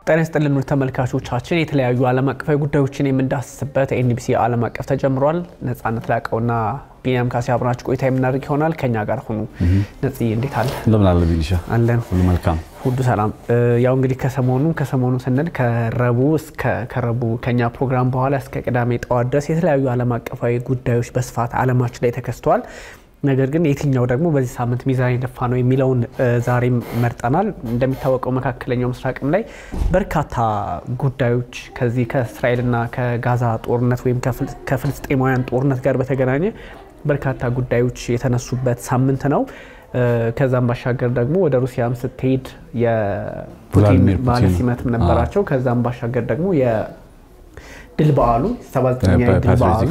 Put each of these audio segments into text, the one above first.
ጤና ይስጥልን ውድ ተመልካቾቻችን፣ የተለያዩ ዓለም አቀፋዊ ጉዳዮችን የምንዳስስበት ኤንቢሲ ዓለም አቀፍ ተጀምሯል። ነጻነት ላቀውና ቢኒያም ካሴ አብራችሁ ቆይታ የምናደርግ ይሆናል። ከኛ ጋር ሁኑ። ነጽ እንዴት አለ? እንደምን አለ ቢኒሻ? አለን ሁሉ መልካም ሁሉ ሰላም። ያው እንግዲህ ከሰሞኑ ከሰሞኑ ስንል ከረቡዕ እስከ ከረቡዕ ከኛ ፕሮግራም በኋላ እስከ ቅዳሜ ጠዋት ድረስ የተለያዩ ዓለም አቀፋዊ ጉዳዮች በስፋት ዓለማችን ላይ ተከስተዋል። ነገር ግን የትኛው ደግሞ በዚህ ሳምንት ሚዛን የደፋ ነው የሚለውን ዛሬም መርጠናል። እንደሚታወቀው መካከለኛው ምስራቅም ላይ በርካታ ጉዳዮች ከዚህ ከእስራኤልና ከጋዛ ጦርነት ወይም ከፍልስጤማውያን ጦርነት ጋር በተገናኘ በርካታ ጉዳዮች የተነሱበት ሳምንት ነው። ከዛም ባሻገር ደግሞ ወደ ሩሲያም ስትሄድ የፑቲን ባለ ሲመትም ነበራቸው። ከዛም ባሻገር ደግሞ ድል በዓሉ 79ኛ ድል በዓሉ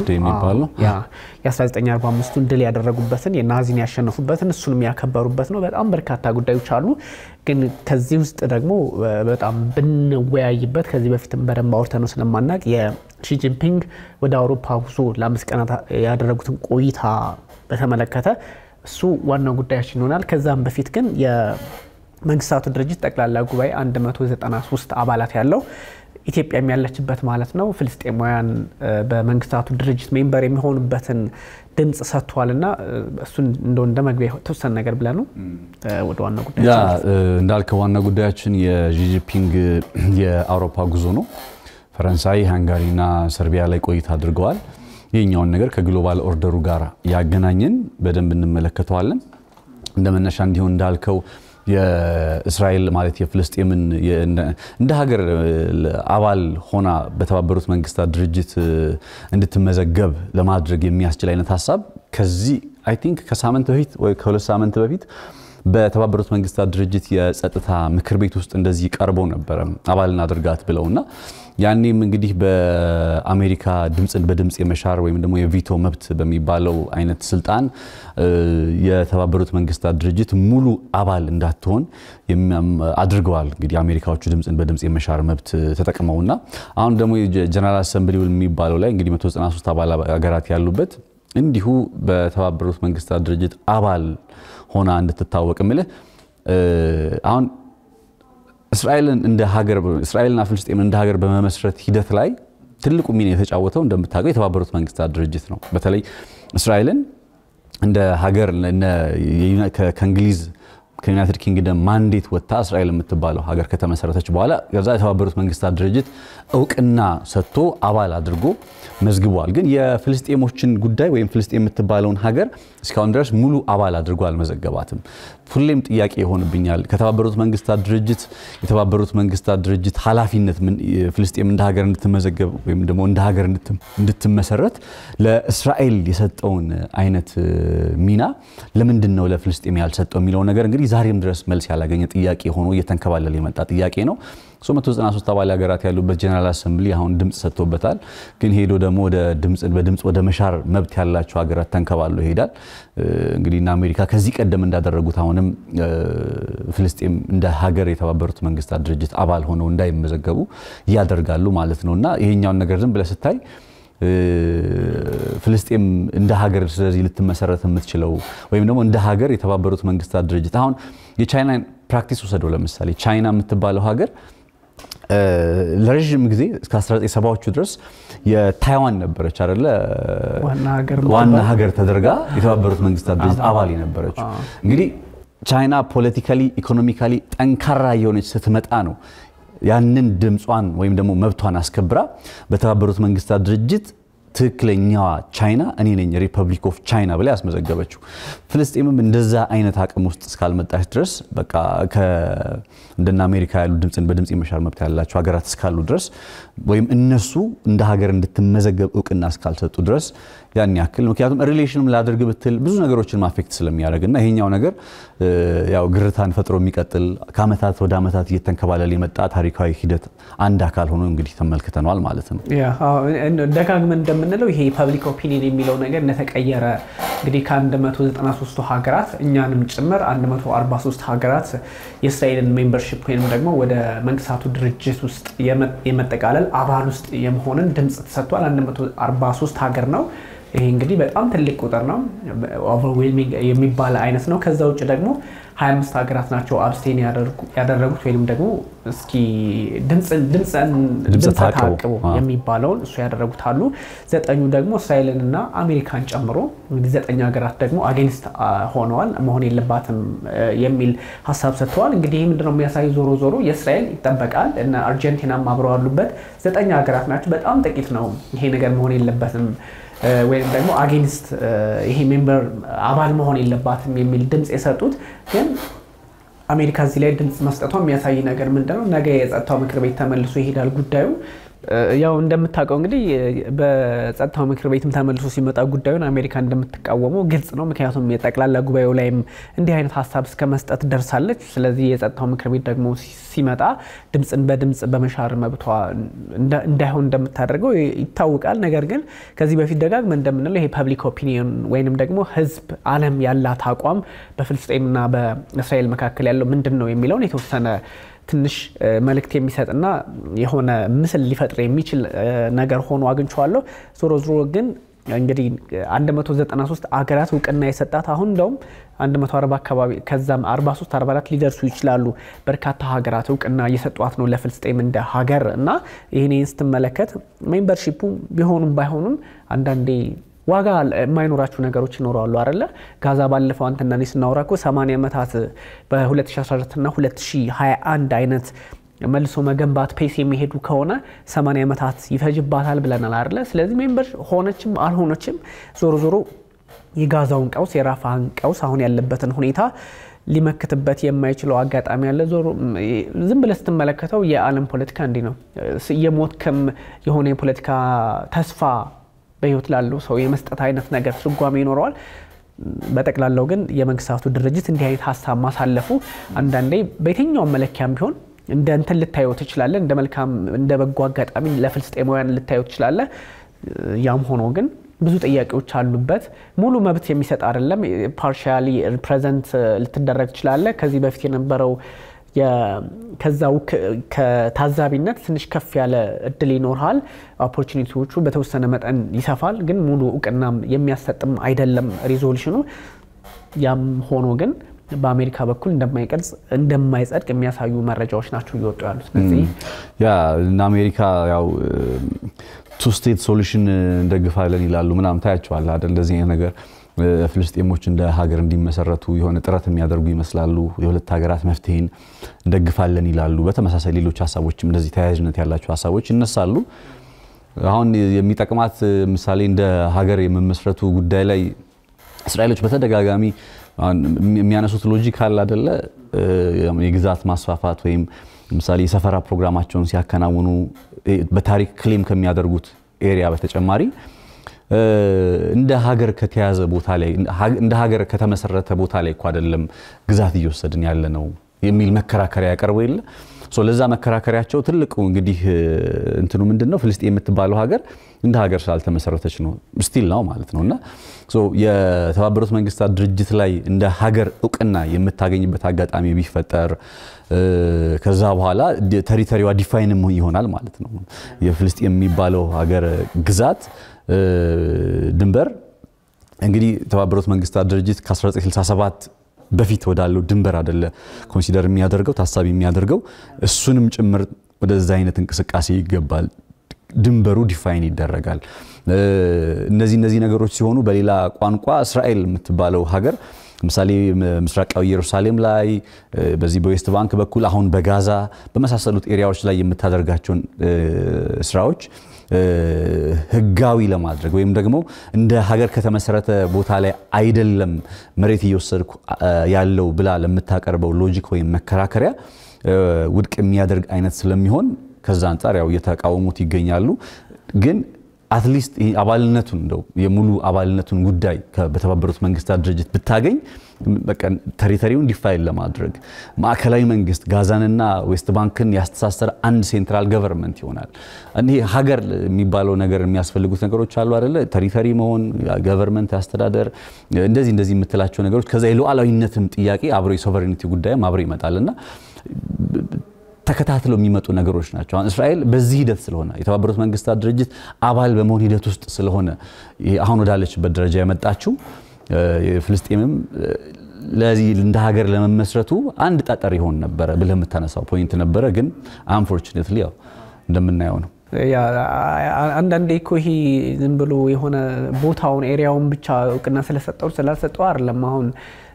የ1945ቱን ድል ያደረጉበትን የናዚን ያሸነፉበትን እሱንም ያከበሩበት ነው። በጣም በርካታ ጉዳዮች አሉ። ግን ከዚህ ውስጥ ደግሞ በጣም ብንወያይበት ከዚህ በፊትም በደንብ አውርተነው ስለማናቅ የሺጂንፒንግ ወደ አውሮፓ ጉዞ ለአምስት ቀናት ያደረጉትን ቆይታ በተመለከተ እሱ ዋናው ጉዳያችን ይሆናል። ከዛም በፊት ግን የመንግስታቱ ድርጅት ጠቅላላ ጉባኤ 193 አባላት ያለው ኢትዮጵያም ያለችበት ማለት ነው። ፍልስጤማውያን በመንግስታቱ ድርጅት ሜምበር የሚሆኑበትን ድምፅ ሰጥቷል እና እሱን እንደ እንደ መግቢያ የተወሰነ ነገር ብለ ነው ወደ ዋና ጉዳይ ያ እንዳልከው ዋና ጉዳያችን የጂጂፒንግ የአውሮፓ ጉዞ ነው። ፈረንሳይ፣ ሃንጋሪና ሰርቢያ ላይ ቆይታ አድርገዋል። ይህኛውን ነገር ከግሎባል ኦርደሩ ጋር ያገናኘን በደንብ እንመለከተዋለን። እንደ መነሻ እንዲሆን እንዳልከው የእስራኤል ማለት የፍልስጤምን እንደ ሀገር አባል ሆና በተባበሩት መንግስታት ድርጅት እንድትመዘገብ ለማድረግ የሚያስችል አይነት ሀሳብ ከዚህ አይ ቲንክ ከሳምንት በፊት ወይ ከሁለት ሳምንት በፊት በተባበሩት መንግስታት ድርጅት የጸጥታ ምክር ቤት ውስጥ እንደዚህ ቀርበው ነበረ አባልን አድርጋት ብለውና ያኔም እንግዲህ በአሜሪካ ድምፅን በድምፅ የመሻር ወይም ደግሞ የቪቶ መብት በሚባለው አይነት ስልጣን የተባበሩት መንግስታት ድርጅት ሙሉ አባል እንዳትሆን አድርገዋል። እንግዲህ አሜሪካዎቹ ድምፅን በድምፅ የመሻር መብት ተጠቅመውና አሁን ደግሞ ጀነራል አሰምብሊ የሚባለው ላይ እንግዲህ 193 አባል ሀገራት ያሉበት እንዲሁ በተባበሩት መንግስታት ድርጅት አባል ሆና እንድትታወቅ ምልህ አሁን እስራኤልን እንደ ሀገር እስራኤልና ፍልስጤምን እንደ ሀገር በመመስረት ሂደት ላይ ትልቁ ሚና የተጫወተው እንደምታውቀው የተባበሩት መንግስታት ድርጅት ነው። በተለይ እስራኤልን እንደ ሀገር ከእንግሊዝ ከዩናይትድ ኪንግደም ማንዴት ወጥታ እስራኤል የምትባለው ሀገር ከተመሰረተች በኋላ ከዛ የተባበሩት መንግስታት ድርጅት እውቅና ሰጥቶ አባል አድርጎ መዝግቧል። ግን የፍልስጤሞችን ጉዳይ ወይም ፍልስጤም የምትባለውን ሀገር እስካሁን ድረስ ሙሉ አባል አድርጎ አልመዘገባትም። ሁሌም ጥያቄ ይሆንብኛል። ከተባበሩት መንግስታት ድርጅት የተባበሩት መንግስታት ድርጅት ኃላፊነት ፍልስጤም እንደ ሀገር እንድትመዘገብ ወይም ደግሞ እንደ ሀገር እንድትመሰረት ለእስራኤል የሰጠውን አይነት ሚና ለምንድን ነው ለፍልስጤም ያልሰጠው የሚለው ነገር እንግዲህ ዛሬም ድረስ መልስ ያላገኘ ጥያቄ ሆኖ እየተንከባለለ የመጣ ጥያቄ ነው። 193 አባል ሀገራት ያሉበት ጀነራል አሰምብሊ አሁን ድምፅ ሰጥቶበታል። ግን ሄዶ ደግሞ ወደ በድምፅ ወደ መሻር መብት ያላቸው ሀገራት ተንከባሎ ይሄዳል። እንግዲህ እና አሜሪካ ከዚህ ቀደም እንዳደረጉት አሁንም ፍልስጤም እንደ ሀገር የተባበሩት መንግስታት ድርጅት አባል ሆነው እንዳይመዘገቡ ያደርጋሉ ማለት ነው እና ይሄኛውን ነገር ዝም ብለህ ስታይ ፍልስጤም እንደ ሀገር ስለዚህ ልትመሰረት የምትችለው ወይም ደግሞ እንደ ሀገር የተባበሩት መንግስታት ድርጅት አሁን የቻይና ፕራክቲስ ወሰደው። ለምሳሌ ቻይና የምትባለው ሀገር ለረዥም ጊዜ እስከ 1970ዎቹ ድረስ የታይዋን ነበረች አይደለ? ዋና ሀገር ተደርጋ የተባበሩት መንግስታት ድርጅት አባል የነበረችው። እንግዲህ ቻይና ፖለቲካሊ፣ ኢኮኖሚካሊ ጠንካራ የሆነች ስትመጣ ነው ያንን ድምጿን ወይም ደግሞ መብቷን አስከብራ በተባበሩት መንግስታት ድርጅት ትክክለኛዋ ቻይና እኔ ነኝ ሪፐብሊክ ኦፍ ቻይና ብላ ያስመዘገበችው። ፍልስጤምም እንደዛ አይነት አቅም ውስጥ እስካልመጣች ድረስ በቃ እንደነ አሜሪካ ያሉ ድምፅን በድምፅ የመሻር መብት ያላቸው ሀገራት እስካሉ ድረስ ወይም እነሱ እንደ ሀገር እንድትመዘገብ እውቅና እስካልሰጡ ድረስ ያን ያክል ምክንያቱም ሪሌሽንም ላድርግ ብትል ብዙ ነገሮችን ማፌክት ስለሚያደርግ እና ይሄኛው ነገር ያው ግርታን ፈጥሮ የሚቀጥል ከአመታት ወደ አመታት እየተንከባለል የመጣ ታሪካዊ ሂደት አንድ አካል ሆኖ እንግዲህ ተመልክተነዋል ማለት ነው። ደጋግመን እንደምንለው ይሄ ፐብሊክ ኦፒኒየን የሚለው ነገር እንደተቀየረ እንግዲህ ከ193 ሀገራት እኛንም ጭምር 143 ሀገራት የእስራኤልን ሜምበርሺፕ ወይም ደግሞ ወደ መንግስታቱ ድርጅት ውስጥ የመጠቃለል አባል ውስጥ የመሆንን ድምፅ ተሰጥቷል። 143 ሀገር ነው ይሄ እንግዲህ በጣም ትልቅ ቁጥር ነው፣ ኦቨርዌልሚንግ የሚባል አይነት ነው። ከዛ ውጭ ደግሞ 25 ሀገራት ናቸው አብስቴን ያደረጉት ወይም ደግሞ እስኪ ድምፀ ታቅቦ የሚባለውን እሱ ያደረጉት አሉ። ዘጠኙ ደግሞ እስራኤልን እና አሜሪካን ጨምሮ እንግዲህ ዘጠኝ ሀገራት ደግሞ አጌንስት ሆነዋል፣ መሆን የለባትም የሚል ሀሳብ ሰጥተዋል። እንግዲህ ይህ ምንድነው የሚያሳይ ዞሮ ዞሮ የእስራኤል ይጠበቃል እና አርጀንቲናም አብረው ያሉበት ዘጠኝ ሀገራት ናቸው። በጣም ጥቂት ነው ይሄ ነገር መሆን የለበትም ወይም ደግሞ አጌንስት ይሄ ሜምበር አባል መሆን የለባትም የሚል ድምፅ የሰጡት ግን አሜሪካ እዚህ ላይ ድምፅ መስጠቷ የሚያሳይ ነገር ምንድነው? ነገ የጸጥታው ምክር ቤት ተመልሶ ይሄዳል ጉዳዩ። ያው እንደምታውቀው እንግዲህ በጸጥታው ምክር ቤትም ተመልሶ ሲመጣ ጉዳዩን አሜሪካ እንደምትቃወመው ግልጽ ነው። ምክንያቱም የጠቅላላ ጉባኤው ላይም እንዲህ አይነት ሀሳብ እስከ መስጠት ደርሳለች። ስለዚህ የጸጥታው ምክር ቤት ደግሞ ሲመጣ ድምፅን በድምፅ በመሻር መብቷ እንዳይሆን እንደምታደርገው ይታወቃል። ነገር ግን ከዚህ በፊት ደጋግመ እንደምንለው ይሄ ፐብሊክ ኦፒኒየን ወይንም ደግሞ ሕዝብ ዓለም ያላት አቋም በፍልስጤምና በእስራኤል መካከል ያለው ምንድን ነው የሚለውን የተወሰነ ትንሽ መልእክት የሚሰጥና የሆነ ምስል ሊፈጥር የሚችል ነገር ሆኖ አግኝቼዋለሁ። ዞሮ ዞሮ ግን እንግዲህ 193 አገራት እውቅና የሰጣት አሁን እንደውም 140 አካባቢ ከዛም 43 44 ሊደርሱ ይችላሉ። በርካታ ሀገራት እውቅና እየሰጧት ነው ለፍልስጤም እንደ ሀገር እና ይህን ስትመለከት ሜምበርሺፑ ቢሆኑም ባይሆኑም አንዳንዴ ዋጋ የማይኖራቸው ነገሮች ይኖራሉ አይደለ? ጋዛ ባለፈው አንተና እኔ ስናወራ እኮ 80 ዓመታት በ2014 እና 2021 አይነት መልሶ መገንባት ፔስ የሚሄዱ ከሆነ 80 ዓመታት ይፈጅባታል ብለናል አይደለ? ስለዚህ ሜምበር ሆነችም አልሆነችም ዞሮ ዞሮ የጋዛውን ቀውስ የራፋን ቀውስ አሁን ያለበትን ሁኔታ ሊመክትበት የማይችለው አጋጣሚ ያለ ዞሮ ዝም ብለህ ስትመለከተው የዓለም ፖለቲካ እንዲህ ነው። የሞትክም የሆነ የፖለቲካ ተስፋ በህይወት ላለው ሰው የመስጠት አይነት ነገር ትርጓሜ ይኖረዋል። በጠቅላላው ግን የመንግስታቱ ድርጅት እንዲህ አይነት ሀሳብ ማሳለፉ አንዳንዴ በየትኛውም መለኪያም ቢሆን እንደ እንትን ልታየው ትችላለህ፣ እንደ መልካም እንደ በጎ አጋጣሚ ለፍልስጤማውያን ልታየው ትችላለህ። ያም ሆኖ ግን ብዙ ጥያቄዎች አሉበት። ሙሉ መብት የሚሰጥ አይደለም። ፓርሻሊ ሪፕሬዘንት ልትደረግ ትችላለህ። ከዚህ በፊት የነበረው ከዛው ከታዛቢነት ትንሽ ከፍ ያለ እድል ይኖርሃል። ኦፖርቹኒቲዎቹ በተወሰነ መጠን ይሰፋል፣ ግን ሙሉ እውቅናም የሚያሰጥም አይደለም ሪዞሉሽኑ። ያም ሆኖ ግን በአሜሪካ በኩል እንደማይቀርጽ እንደማይጸድቅ የሚያሳዩ መረጃዎች ናቸው እየወጡ ያሉት። ስለዚህ ያ እና አሜሪካ ያው ቱ ስቴት ሶሉሽን እንደግፋለን ይላሉ ምናምን ታያቸዋል አይደል? እንደዚህ አይነት ነገር ፍልስጤሞች እንደ ሀገር እንዲመሰረቱ የሆነ ጥረት የሚያደርጉ ይመስላሉ። የሁለት ሀገራት መፍትሄን እንደግፋለን ይላሉ። በተመሳሳይ ሌሎች ሀሳቦችም እንደዚህ ተያያዥነት ያላቸው ሀሳቦች ይነሳሉ። አሁን የሚጠቅማት ምሳሌ እንደ ሀገር የመመስረቱ ጉዳይ ላይ እስራኤሎች በተደጋጋሚ የሚያነሱት ሎጂክ አለ አደለ? የግዛት ማስፋፋት ወይም ምሳሌ የሰፈራ ፕሮግራማቸውን ሲያከናውኑ በታሪክ ክሌም ከሚያደርጉት ኤሪያ በተጨማሪ እንደ ሀገር ከተያዘ ቦታ ላይ እንደ ሀገር ከተመሰረተ ቦታ ላይ እኮ አይደለም ግዛት እየወሰድን ያለ ነው የሚል መከራከሪያ ያቀርበው የለ ለዛ መከራከሪያቸው ትልቁ እንግዲህ እንትኑ ምንድን ነው ፍልስጤም የምትባለው ሀገር እንደ ሀገር ስላልተመሰረተች ነው ስቲል ነው ማለት ነው እና የተባበሩት መንግስታት ድርጅት ላይ እንደ ሀገር እውቅና የምታገኝበት አጋጣሚ ቢፈጠር ከዛ በኋላ ተሪተሪዋ ዲፋይንም ይሆናል ማለት ነው የፍልስጤም የሚባለው ሀገር ግዛት ድንበር እንግዲህ የተባበሩት መንግስታት ድርጅት ከ1967 በፊት ወዳለው ድንበር አደለ ኮንሲደር የሚያደርገው ታሳቢ የሚያደርገው እሱንም ጭምር ወደዛ አይነት እንቅስቃሴ ይገባል። ድንበሩ ዲፋይን ይደረጋል። እነዚህ እነዚህ ነገሮች ሲሆኑ በሌላ ቋንቋ እስራኤል የምትባለው ሀገር ምሳሌ ምስራቃዊ ኢየሩሳሌም ላይ በዚህ በዌስት ባንክ በኩል አሁን በጋዛ በመሳሰሉት ኤሪያዎች ላይ የምታደርጋቸውን ስራዎች ህጋዊ ለማድረግ ወይም ደግሞ እንደ ሀገር ከተመሰረተ ቦታ ላይ አይደለም መሬት እየወሰድኩ ያለው ብላ ለምታቀርበው ሎጂክ ወይም መከራከሪያ ውድቅ የሚያደርግ አይነት ስለሚሆን ከዛ አንጻር ያው እየተቃወሙት ይገኛሉ ግን አትሊስት አባልነቱን እንደው የሙሉ አባልነቱን ጉዳይ በተባበሩት መንግስታት ድርጅት ብታገኝ ተሪተሪውን ዲፋይን ለማድረግ ማዕከላዊ መንግስት ጋዛንና ዌስት ባንክን ያስተሳሰረ አንድ ሴንትራል ገቨርንመንት ይሆናል። እኒህ ሀገር የሚባለው ነገር የሚያስፈልጉት ነገሮች አሉ አይደለ? ተሪተሪ መሆን፣ ገቨርንመንት አስተዳደር፣ እንደዚህ እንደዚህ የምትላቸው ነገሮች ከዛ የሉዓላዊነትም ጥያቄ አብሮ የሶቨሬኒቲ ጉዳይም አብሮ ይመጣል እና ተከታትለው የሚመጡ ነገሮች ናቸው። አሁን እስራኤል በዚህ ሂደት ስለሆነ የተባበሩት መንግስታት ድርጅት አባል በመሆን ሂደት ውስጥ ስለሆነ አሁን ወዳለችበት ደረጃ የመጣችው ፍልስጤምም ለዚህ እንደ ሀገር ለመመስረቱ አንድ ጠጠር ይሆን ነበረ ብለህ የምታነሳው ፖይንት ነበረ። ግን አንፎርቹኔትሊ ያው እንደምናየው ነው። አንዳንዴ እኮ ይሄ ዝም ብሎ የሆነ ቦታውን ኤሪያውን ብቻ እውቅና ስለሰጠው ስላልሰጠው አይደለም። አሁን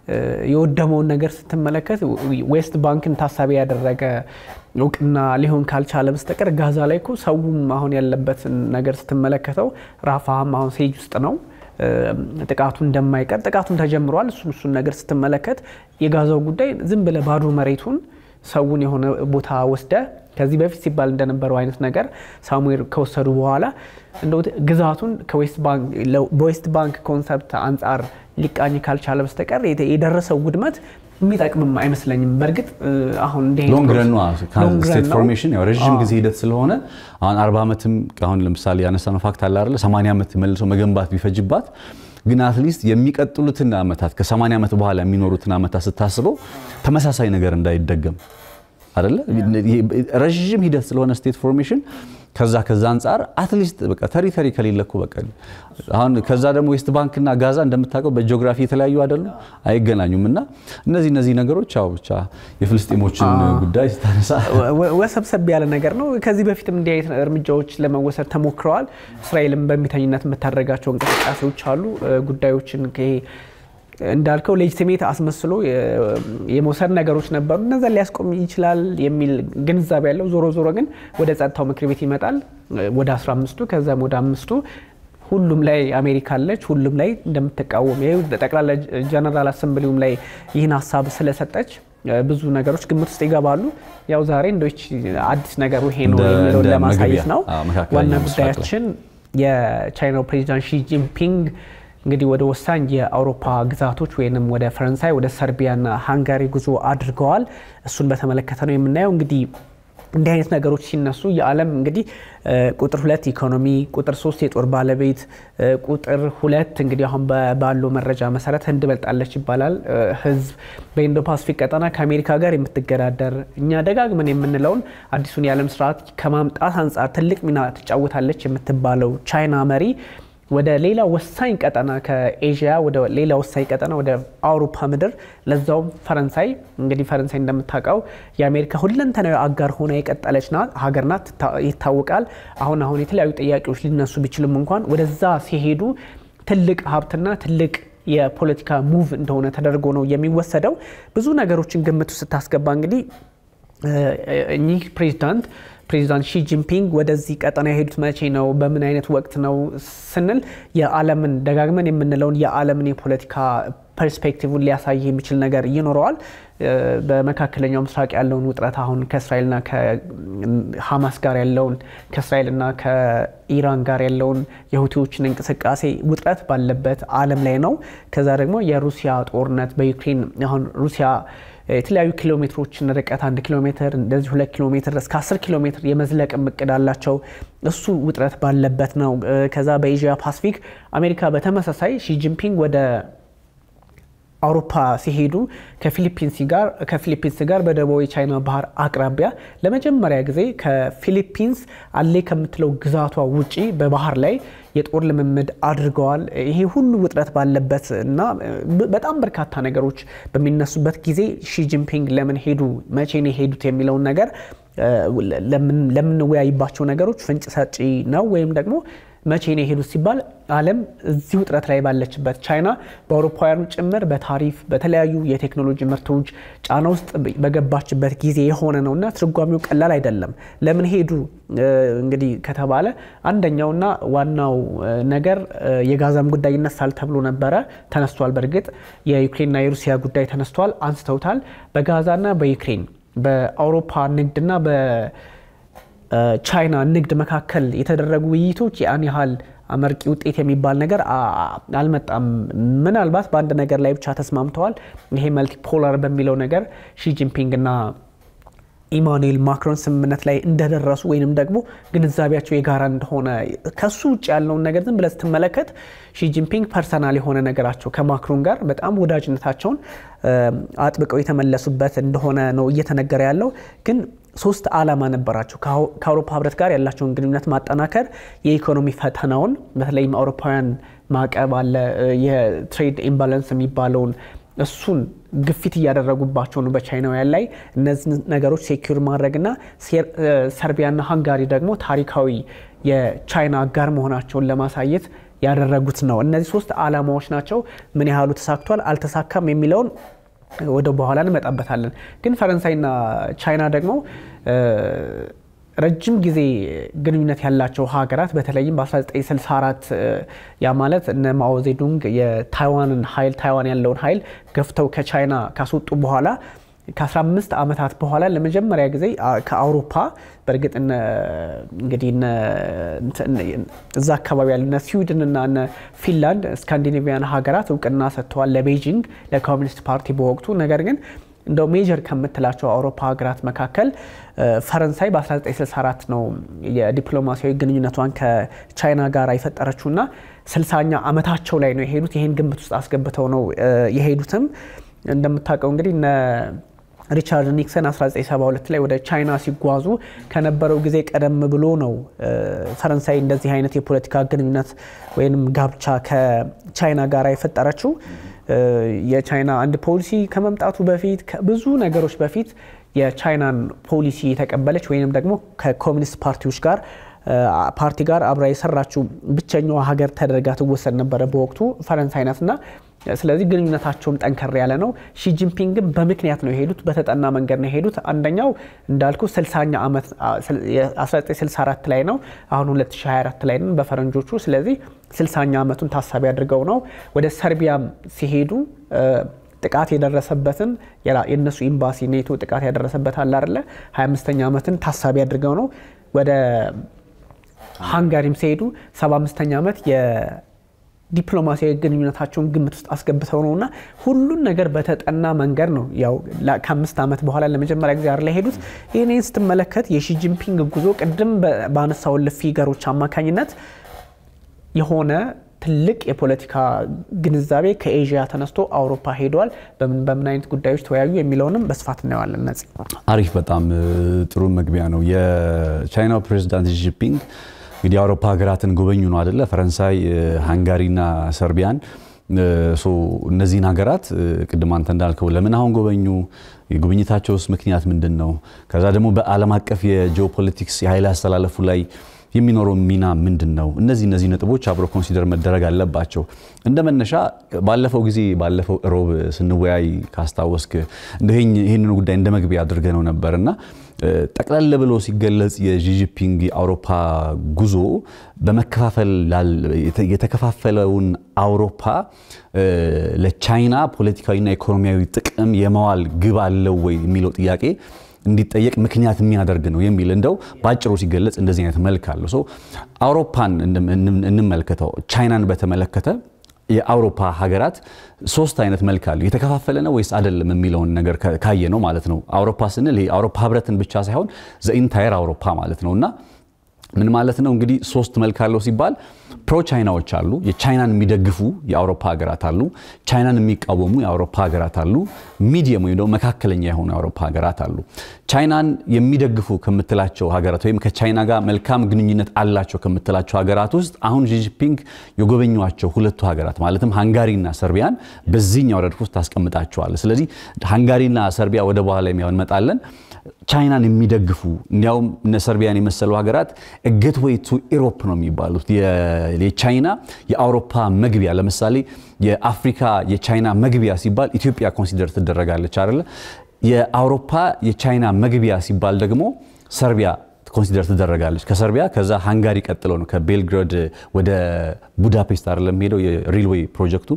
የወደመውን ነገር ስትመለከት ዌስት ባንክን ታሳቢ ያደረገ እውቅና ሊሆን ካልቻለ በስተቀር ጋዛ ላይ እኮ ሰውም አሁን ያለበትን ነገር ስትመለከተው ራፋም አሁን ሴጅ ውስጥ ነው። ጥቃቱ እንደማይቀር ጥቃቱን ተጀምሯል። እሱን እሱን ነገር ስትመለከት የጋዛው ጉዳይ ዝም ብለህ ባዶ መሬቱን ሰውን የሆነ ቦታ ወስደ ከዚህ በፊት ሲባል እንደነበረው አይነት ነገር ሳሙኤል ከወሰዱ በኋላ እንደ ግዛቱን በዌስት ባንክ ኮንሰፕት አንጻር ሊቃኝ ካልቻለ በስተቀር የደረሰው ውድመት የሚጠቅምም አይመስለኝም። በእርግጥ አሁን ሎንግ ረን ስቴት ፎርሜሽን ያው ረዥም ጊዜ ሂደት ስለሆነ አሁን አርባ ዓመትም አሁን ለምሳሌ ያነሳነው ፋክት አለ አይደለ ሰማንያ ዓመት መልሶ መገንባት ቢፈጅባት ግን አትሊስት የሚቀጥሉትን ዓመታት ከ80 ዓመት በኋላ የሚኖሩትን ዓመታት ስታስበው ተመሳሳይ ነገር እንዳይደገም አይደለ ረዥም ሂደት ስለሆነ ስቴት ፎርሜሽን ከዛ ከዛ አንጻር አትሊስት በቃ ተሪተሪ ከሌለ እኮ በቃ አሁን ከዛ ደግሞ ዌስት ባንክና ጋዛ እንደምታውቀው በጂኦግራፊ የተለያዩ አይደሉም፣ አይገናኙም። እና እነዚህ እነዚህ ነገሮች ያው ብቻ የፍልስጤሞችን ጉዳይ ስታነሳ ወሰብሰብ ያለ ነገር ነው። ከዚህ በፊትም እንዲህ አይነት እርምጃዎች ለመወሰድ ተሞክረዋል። እስራኤልም በሚተኝነት የምታደርጋቸው እንቅስቃሴዎች አሉ። ጉዳዮችን እንዳልከው ሌጅቲሜት አስመስሎ የመውሰድ ነገሮች ነበሩ። እነዛ ሊያስቆም ይችላል የሚል ግንዛቤ ያለው ዞሮ ዞሮ ግን ወደ ጸጥታው ምክር ቤት ይመጣል ወደ 15ቱ ከዛም ወደ አምስቱ ሁሉም ላይ አሜሪካ አለች። ሁሉም ላይ እንደምትቃወም ይኸው ጠቅላላ ጀነራል አሰምብሊውም ላይ ይህን ሀሳብ ስለሰጠች ብዙ ነገሮች ግምት ውስጥ ይገባሉ። ያው ዛሬ እንዶች አዲስ ነገሩ ይሄ ነው የሚለውን ለማሳየት ነው። ዋና ጉዳያችን የቻይናው ፕሬዚዳንት ሺ ጂንፒንግ እንግዲህ ወደ ወሳኝ የአውሮፓ ግዛቶች ወይም ወደ ፈረንሳይ፣ ወደ ሰርቢያና ሃንጋሪ ጉዞ አድርገዋል። እሱን በተመለከተ ነው የምናየው። እንግዲህ እንዲህ አይነት ነገሮች ሲነሱ የዓለም እንግዲህ ቁጥር ሁለት ኢኮኖሚ፣ ቁጥር ሶስት የጦር ባለቤት፣ ቁጥር ሁለት እንግዲህ አሁን ባለው መረጃ መሰረት ህንድ በልጣለች ይባላል። ህዝብ በኢንዶ ፓሲፊክ ቀጠና ከአሜሪካ ጋር የምትገዳደር እኛ ደጋግመን የምንለውን አዲሱን የዓለም ስርዓት ከማምጣት አንጻር ትልቅ ሚና ትጫወታለች የምትባለው ቻይና መሪ ወደ ሌላ ወሳኝ ቀጠና ከኤዥያ ወደ ሌላ ወሳኝ ቀጠና ወደ አውሮፓ ምድር ለዛውም ፈረንሳይ እንግዲህ ፈረንሳይ እንደምታውቀው የአሜሪካ ሁለንተናዊ አጋር ሆና የቀጠለች ናት ሀገር ናት ይታወቃል። አሁን አሁን የተለያዩ ጥያቄዎች ሊነሱ ቢችልም እንኳን ወደዛ ሲሄዱ ትልቅ ሀብትና ትልቅ የፖለቲካ ሙቭ እንደሆነ ተደርጎ ነው የሚወሰደው። ብዙ ነገሮችን ግምቱ ስታስገባ እንግዲህ እኚህ ፕሬዚዳንት ፕሬዚዳንት ሺ ጂንፒንግ ወደዚህ ቀጠና የሄዱት መቼ ነው? በምን አይነት ወቅት ነው ስንል የዓለምን ደጋግመን የምንለውን የዓለምን የፖለቲካ ፐርስፔክቲቭን ሊያሳይ የሚችል ነገር ይኖረዋል። በመካከለኛው ምስራቅ ያለውን ውጥረት አሁን ከእስራኤልና ከሀማስ ጋር ያለውን ከእስራኤልና ከኢራን ጋር ያለውን የሁቲዎችን እንቅስቃሴ ውጥረት ባለበት ዓለም ላይ ነው። ከዛ ደግሞ የሩሲያ ጦርነት በዩክሬን አሁን ሩሲያ የተለያዩ ኪሎ ሜትሮችን ርቀት አንድ ኪሎ ሜትር እንደዚህ ሁለት ኪሎ ሜትር እስከ አስር ኪሎ ሜትር የመዝለቅ እቅድ አላቸው። እሱ ውጥረት ባለበት ነው። ከዛ በኤዥያ ፓሲፊክ አሜሪካ በተመሳሳይ ሺጂንፒንግ ወደ አውሮፓ ሲሄዱ ከፊሊፒንስ ጋር በደቡባዊ ቻይና ባህር አቅራቢያ ለመጀመሪያ ጊዜ ከፊሊፒንስ አሌ ከምትለው ግዛቷ ውጪ በባህር ላይ የጦር ልምምድ አድርገዋል። ይሄ ሁሉ ውጥረት ባለበት እና በጣም በርካታ ነገሮች በሚነሱበት ጊዜ ሺጂንፒንግ ለምን ሄዱ፣ መቼ ነው የሄዱት የሚለውን ነገር ለምንወያይባቸው ነገሮች ፍንጭ ሰጪ ነው ወይም ደግሞ መቼ ነው የሄዱት ሲባል ዓለም እዚህ ውጥረት ላይ ባለችበት ቻይና በአውሮፓውያኑ ጭምር በታሪፍ በተለያዩ የቴክኖሎጂ ምርቶች ጫና ውስጥ በገባችበት ጊዜ የሆነ ነው እና ትርጓሜው ቀላል አይደለም። ለምን ሄዱ እንግዲህ ከተባለ አንደኛውና ዋናው ነገር የጋዛም ጉዳይ ይነሳል ተብሎ ነበረ። ተነስቷል። በእርግጥ የዩክሬንና የሩሲያ ጉዳይ ተነስቷል፣ አንስተውታል። በጋዛና በዩክሬን በአውሮፓ ንግድና ቻይና ንግድ መካከል የተደረጉ ውይይቶች ያን ያህል አመርቂ ውጤት የሚባል ነገር አልመጣም። ምናልባት በአንድ ነገር ላይ ብቻ ተስማምተዋል። ይሄ መልቲፖላር በሚለው ነገር ሺጂንፒንግ እና ኢማኑኤል ማክሮን ስምምነት ላይ እንደደረሱ ወይንም ደግሞ ግንዛቤያቸው የጋራ እንደሆነ ከሱ ውጭ ያለውን ነገር ዝም ብለህ ስትመለከት ሺጂንፒንግ ፐርሰናል የሆነ ነገራቸው ከማክሮን ጋር በጣም ወዳጅነታቸውን አጥብቀው የተመለሱበት እንደሆነ ነው እየተነገረ ያለው። ግን ሶስት ዓላማ ነበራቸው። ከአውሮፓ ህብረት ጋር ያላቸውን ግንኙነት ማጠናከር፣ የኢኮኖሚ ፈተናውን በተለይም አውሮፓውያን ማዕቀብ አለ፣ የትሬድ ኢምባላንስ የሚባለውን እሱን ግፊት እያደረጉባቸው ነው በቻይናውያን ላይ እነዚህ ነገሮች ሴኪር ማድረግና ሰርቢያና ሃንጋሪ ደግሞ ታሪካዊ የቻይና አጋር መሆናቸውን ለማሳየት ያደረጉት ነው። እነዚህ ሶስት ዓላማዎች ናቸው። ምን ያህሉ ተሳክቷል አልተሳካም የሚለውን ወደ በኋላ እንመጣበታለን። ግን ፈረንሳይና ቻይና ደግሞ ረጅም ጊዜ ግንኙነት ያላቸው ሀገራት በተለይም በ1964 ያ ማለት እነ ማኦዜዱንግ የታይዋንን ኃይል ታይዋን ያለውን ኃይል ገፍተው ከቻይና ካስወጡ በኋላ ከ15 ዓመታት በኋላ ለመጀመሪያ ጊዜ ከአውሮፓ በእርግጥ እንግዲህ እዛ አካባቢ ያሉ እነ ስዊድን እና እነ ፊንላንድ ስካንዲኔቪያን ሀገራት እውቅና ሰጥተዋል ለቤጂንግ ለኮሚኒስት ፓርቲ በወቅቱ ነገር ግን እንደው ሜጀር ከምትላቸው አውሮፓ ሀገራት መካከል ፈረንሳይ በ1964 ነው የዲፕሎማሲያዊ ግንኙነቷን ከቻይና ጋር የፈጠረችውና ስልሳኛ ዓመታቸው ላይ ነው የሄዱት። ይህን ግምት ውስጥ አስገብተው ነው የሄዱትም። እንደምታውቀው እንግዲህ ሪቻርድ ኒክሰን 1972 ላይ ወደ ቻይና ሲጓዙ ከነበረው ጊዜ ቀደም ብሎ ነው ፈረንሳይ እንደዚህ አይነት የፖለቲካ ግንኙነት ወይም ጋብቻ ከቻይና ጋር የፈጠረችው። የቻይና አንድ ፖሊሲ ከመምጣቱ በፊት ከብዙ ነገሮች በፊት የቻይናን ፖሊሲ የተቀበለች ወይም ደግሞ ከኮሚኒስት ፓርቲዎች ጋር ፓርቲ ጋር አብራ የሰራችው ብቸኛዋ ሀገር ተደርጋ ትወሰድ ነበረ በወቅቱ ፈረንሳይ ናትና ስለዚህ ግንኙነታቸውም ጠንከር ያለ ነው። ሺጂንፒንግም በምክንያት ነው የሄዱት፣ በተጠና መንገድ ነው የሄዱት። አንደኛው እንዳልኩ 60ኛ ዓመት 1964 ላይ ነው፣ አሁን 2024 ላይ ነው በፈረንጆቹ። ስለዚህ 60ኛ ዓመቱን ታሳቢ አድርገው ነው ወደ ሰርቢያም ሲሄዱ ጥቃት የደረሰበትን የእነሱ ኤምባሲ ኔቶ ጥቃት ያደረሰበት አለ አይደለ 25ኛ ዓመትን ታሳቢ አድርገው ነው ወደ ሃንጋሪም ሲሄዱ 75ኛ ዓመት ዲፕሎማሲያዊ ግንኙነታቸውን ግምት ውስጥ አስገብተው ነው እና ሁሉን ነገር በተጠና መንገድ ነው ያው ከአምስት ዓመት በኋላ ለመጀመሪያ ጊዜ ላይ ሄዱት። ይህንን ስትመለከት የሺጂንፒንግ ጉዞ ቅድም ባነሳውን ፊገሮች አማካኝነት የሆነ ትልቅ የፖለቲካ ግንዛቤ ከኤዥያ ተነስቶ አውሮፓ ሄደዋል። በምን በምን አይነት ጉዳዮች ተወያዩ የሚለውንም በስፋት እናየዋለን። ነጽ አሪፍ፣ በጣም ጥሩ መግቢያ ነው። የቻይናው ፕሬዚዳንት ሺጂንፒንግ እንግዲህ የአውሮፓ ሀገራትን ጎበኙ ነው አደለ? ፈረንሳይ፣ ሃንጋሪና ሰርቢያን። እነዚህን ሀገራት ቅድም አንተ እንዳልከው ለምን አሁን ጎበኙ? የጉብኝታቸውስ ምክንያት ምንድን ነው? ከዛ ደግሞ በዓለም አቀፍ የጂኦፖለቲክስ የኃይል አስተላለፉ ላይ የሚኖረው ሚና ምንድን ነው? እነዚህ እነዚህ ነጥቦች አብሮ ኮንሲደር መደረግ አለባቸው። እንደ መነሻ ባለፈው ጊዜ ባለፈው እሮብ ስንወያይ ካስታወስክ ይህንን ጉዳይ እንደ መግቢያ አድርገ ነው ነበር እና ጠቅለል ብሎ ሲገለጽ የጂጂፒንግ የአውሮፓ ጉዞ በመከፋፈል የተከፋፈለውን አውሮፓ ለቻይና ፖለቲካዊና ኢኮኖሚያዊ ጥቅም የመዋል ግብ አለው ወይ የሚለው ጥያቄ እንዲጠየቅ ምክንያት የሚያደርግ ነው የሚል እንደው በአጭሩ ሲገለጽ እንደዚህ አይነት መልክ አለው። አውሮፓን እንመልከተው። ቻይናን በተመለከተ የአውሮፓ ሀገራት ሶስት አይነት መልክ አለው። የተከፋፈለ ነው ወይስ አይደለም የሚለውን ነገር ካየ ነው ማለት ነው። አውሮፓ ስንል የአውሮፓ ህብረትን ብቻ ሳይሆን ዘኢንታየር አውሮፓ ማለት ነው እና ምን ማለት ነው እንግዲህ ሶስት መልክ አለው ሲባል ፕሮ ቻይናዎች አሉ። የቻይናን የሚደግፉ የአውሮፓ ሀገራት አሉ። ቻይናን የሚቃወሙ የአውሮፓ ሀገራት አሉ። ሚዲየም ወይም ደግሞ መካከለኛ የሆኑ የአውሮፓ ሀገራት አሉ። ቻይናን የሚደግፉ ከምትላቸው ሀገራት ወይም ከቻይና ጋር መልካም ግንኙነት አላቸው ከምትላቸው ሀገራት ውስጥ አሁን ጂጂፒንግ የጎበኟቸው ሁለቱ ሀገራት ማለትም ሃንጋሪና ሰርቢያን በዚህኛው ረድፍ ውስጥ ታስቀምጣቸዋል። ስለዚህ ሃንጋሪና ሰርቢያ ወደ በኋላ እንመጣለን። ቻይናን የሚደግፉ እንዲያውም እነ ሰርቢያን የመሰሉ ሀገራት ጌትዌይ ቱ ኢሮፕ ነው የሚባሉት የቻይና የአውሮፓ መግቢያ። ለምሳሌ የአፍሪካ የቻይና መግቢያ ሲባል ኢትዮጵያ ኮንሲደር ትደረጋለች አይደለ? የአውሮፓ የቻይና መግቢያ ሲባል ደግሞ ሰርቢያ ኮንሲደር ትደረጋለች። ከሰርቢያ ከዛ ሃንጋሪ ቀጥሎ ነው ከቤልግራድ ወደ ቡዳፔስት አይደለም ሄደው የሬልዌይ ፕሮጀክቱ።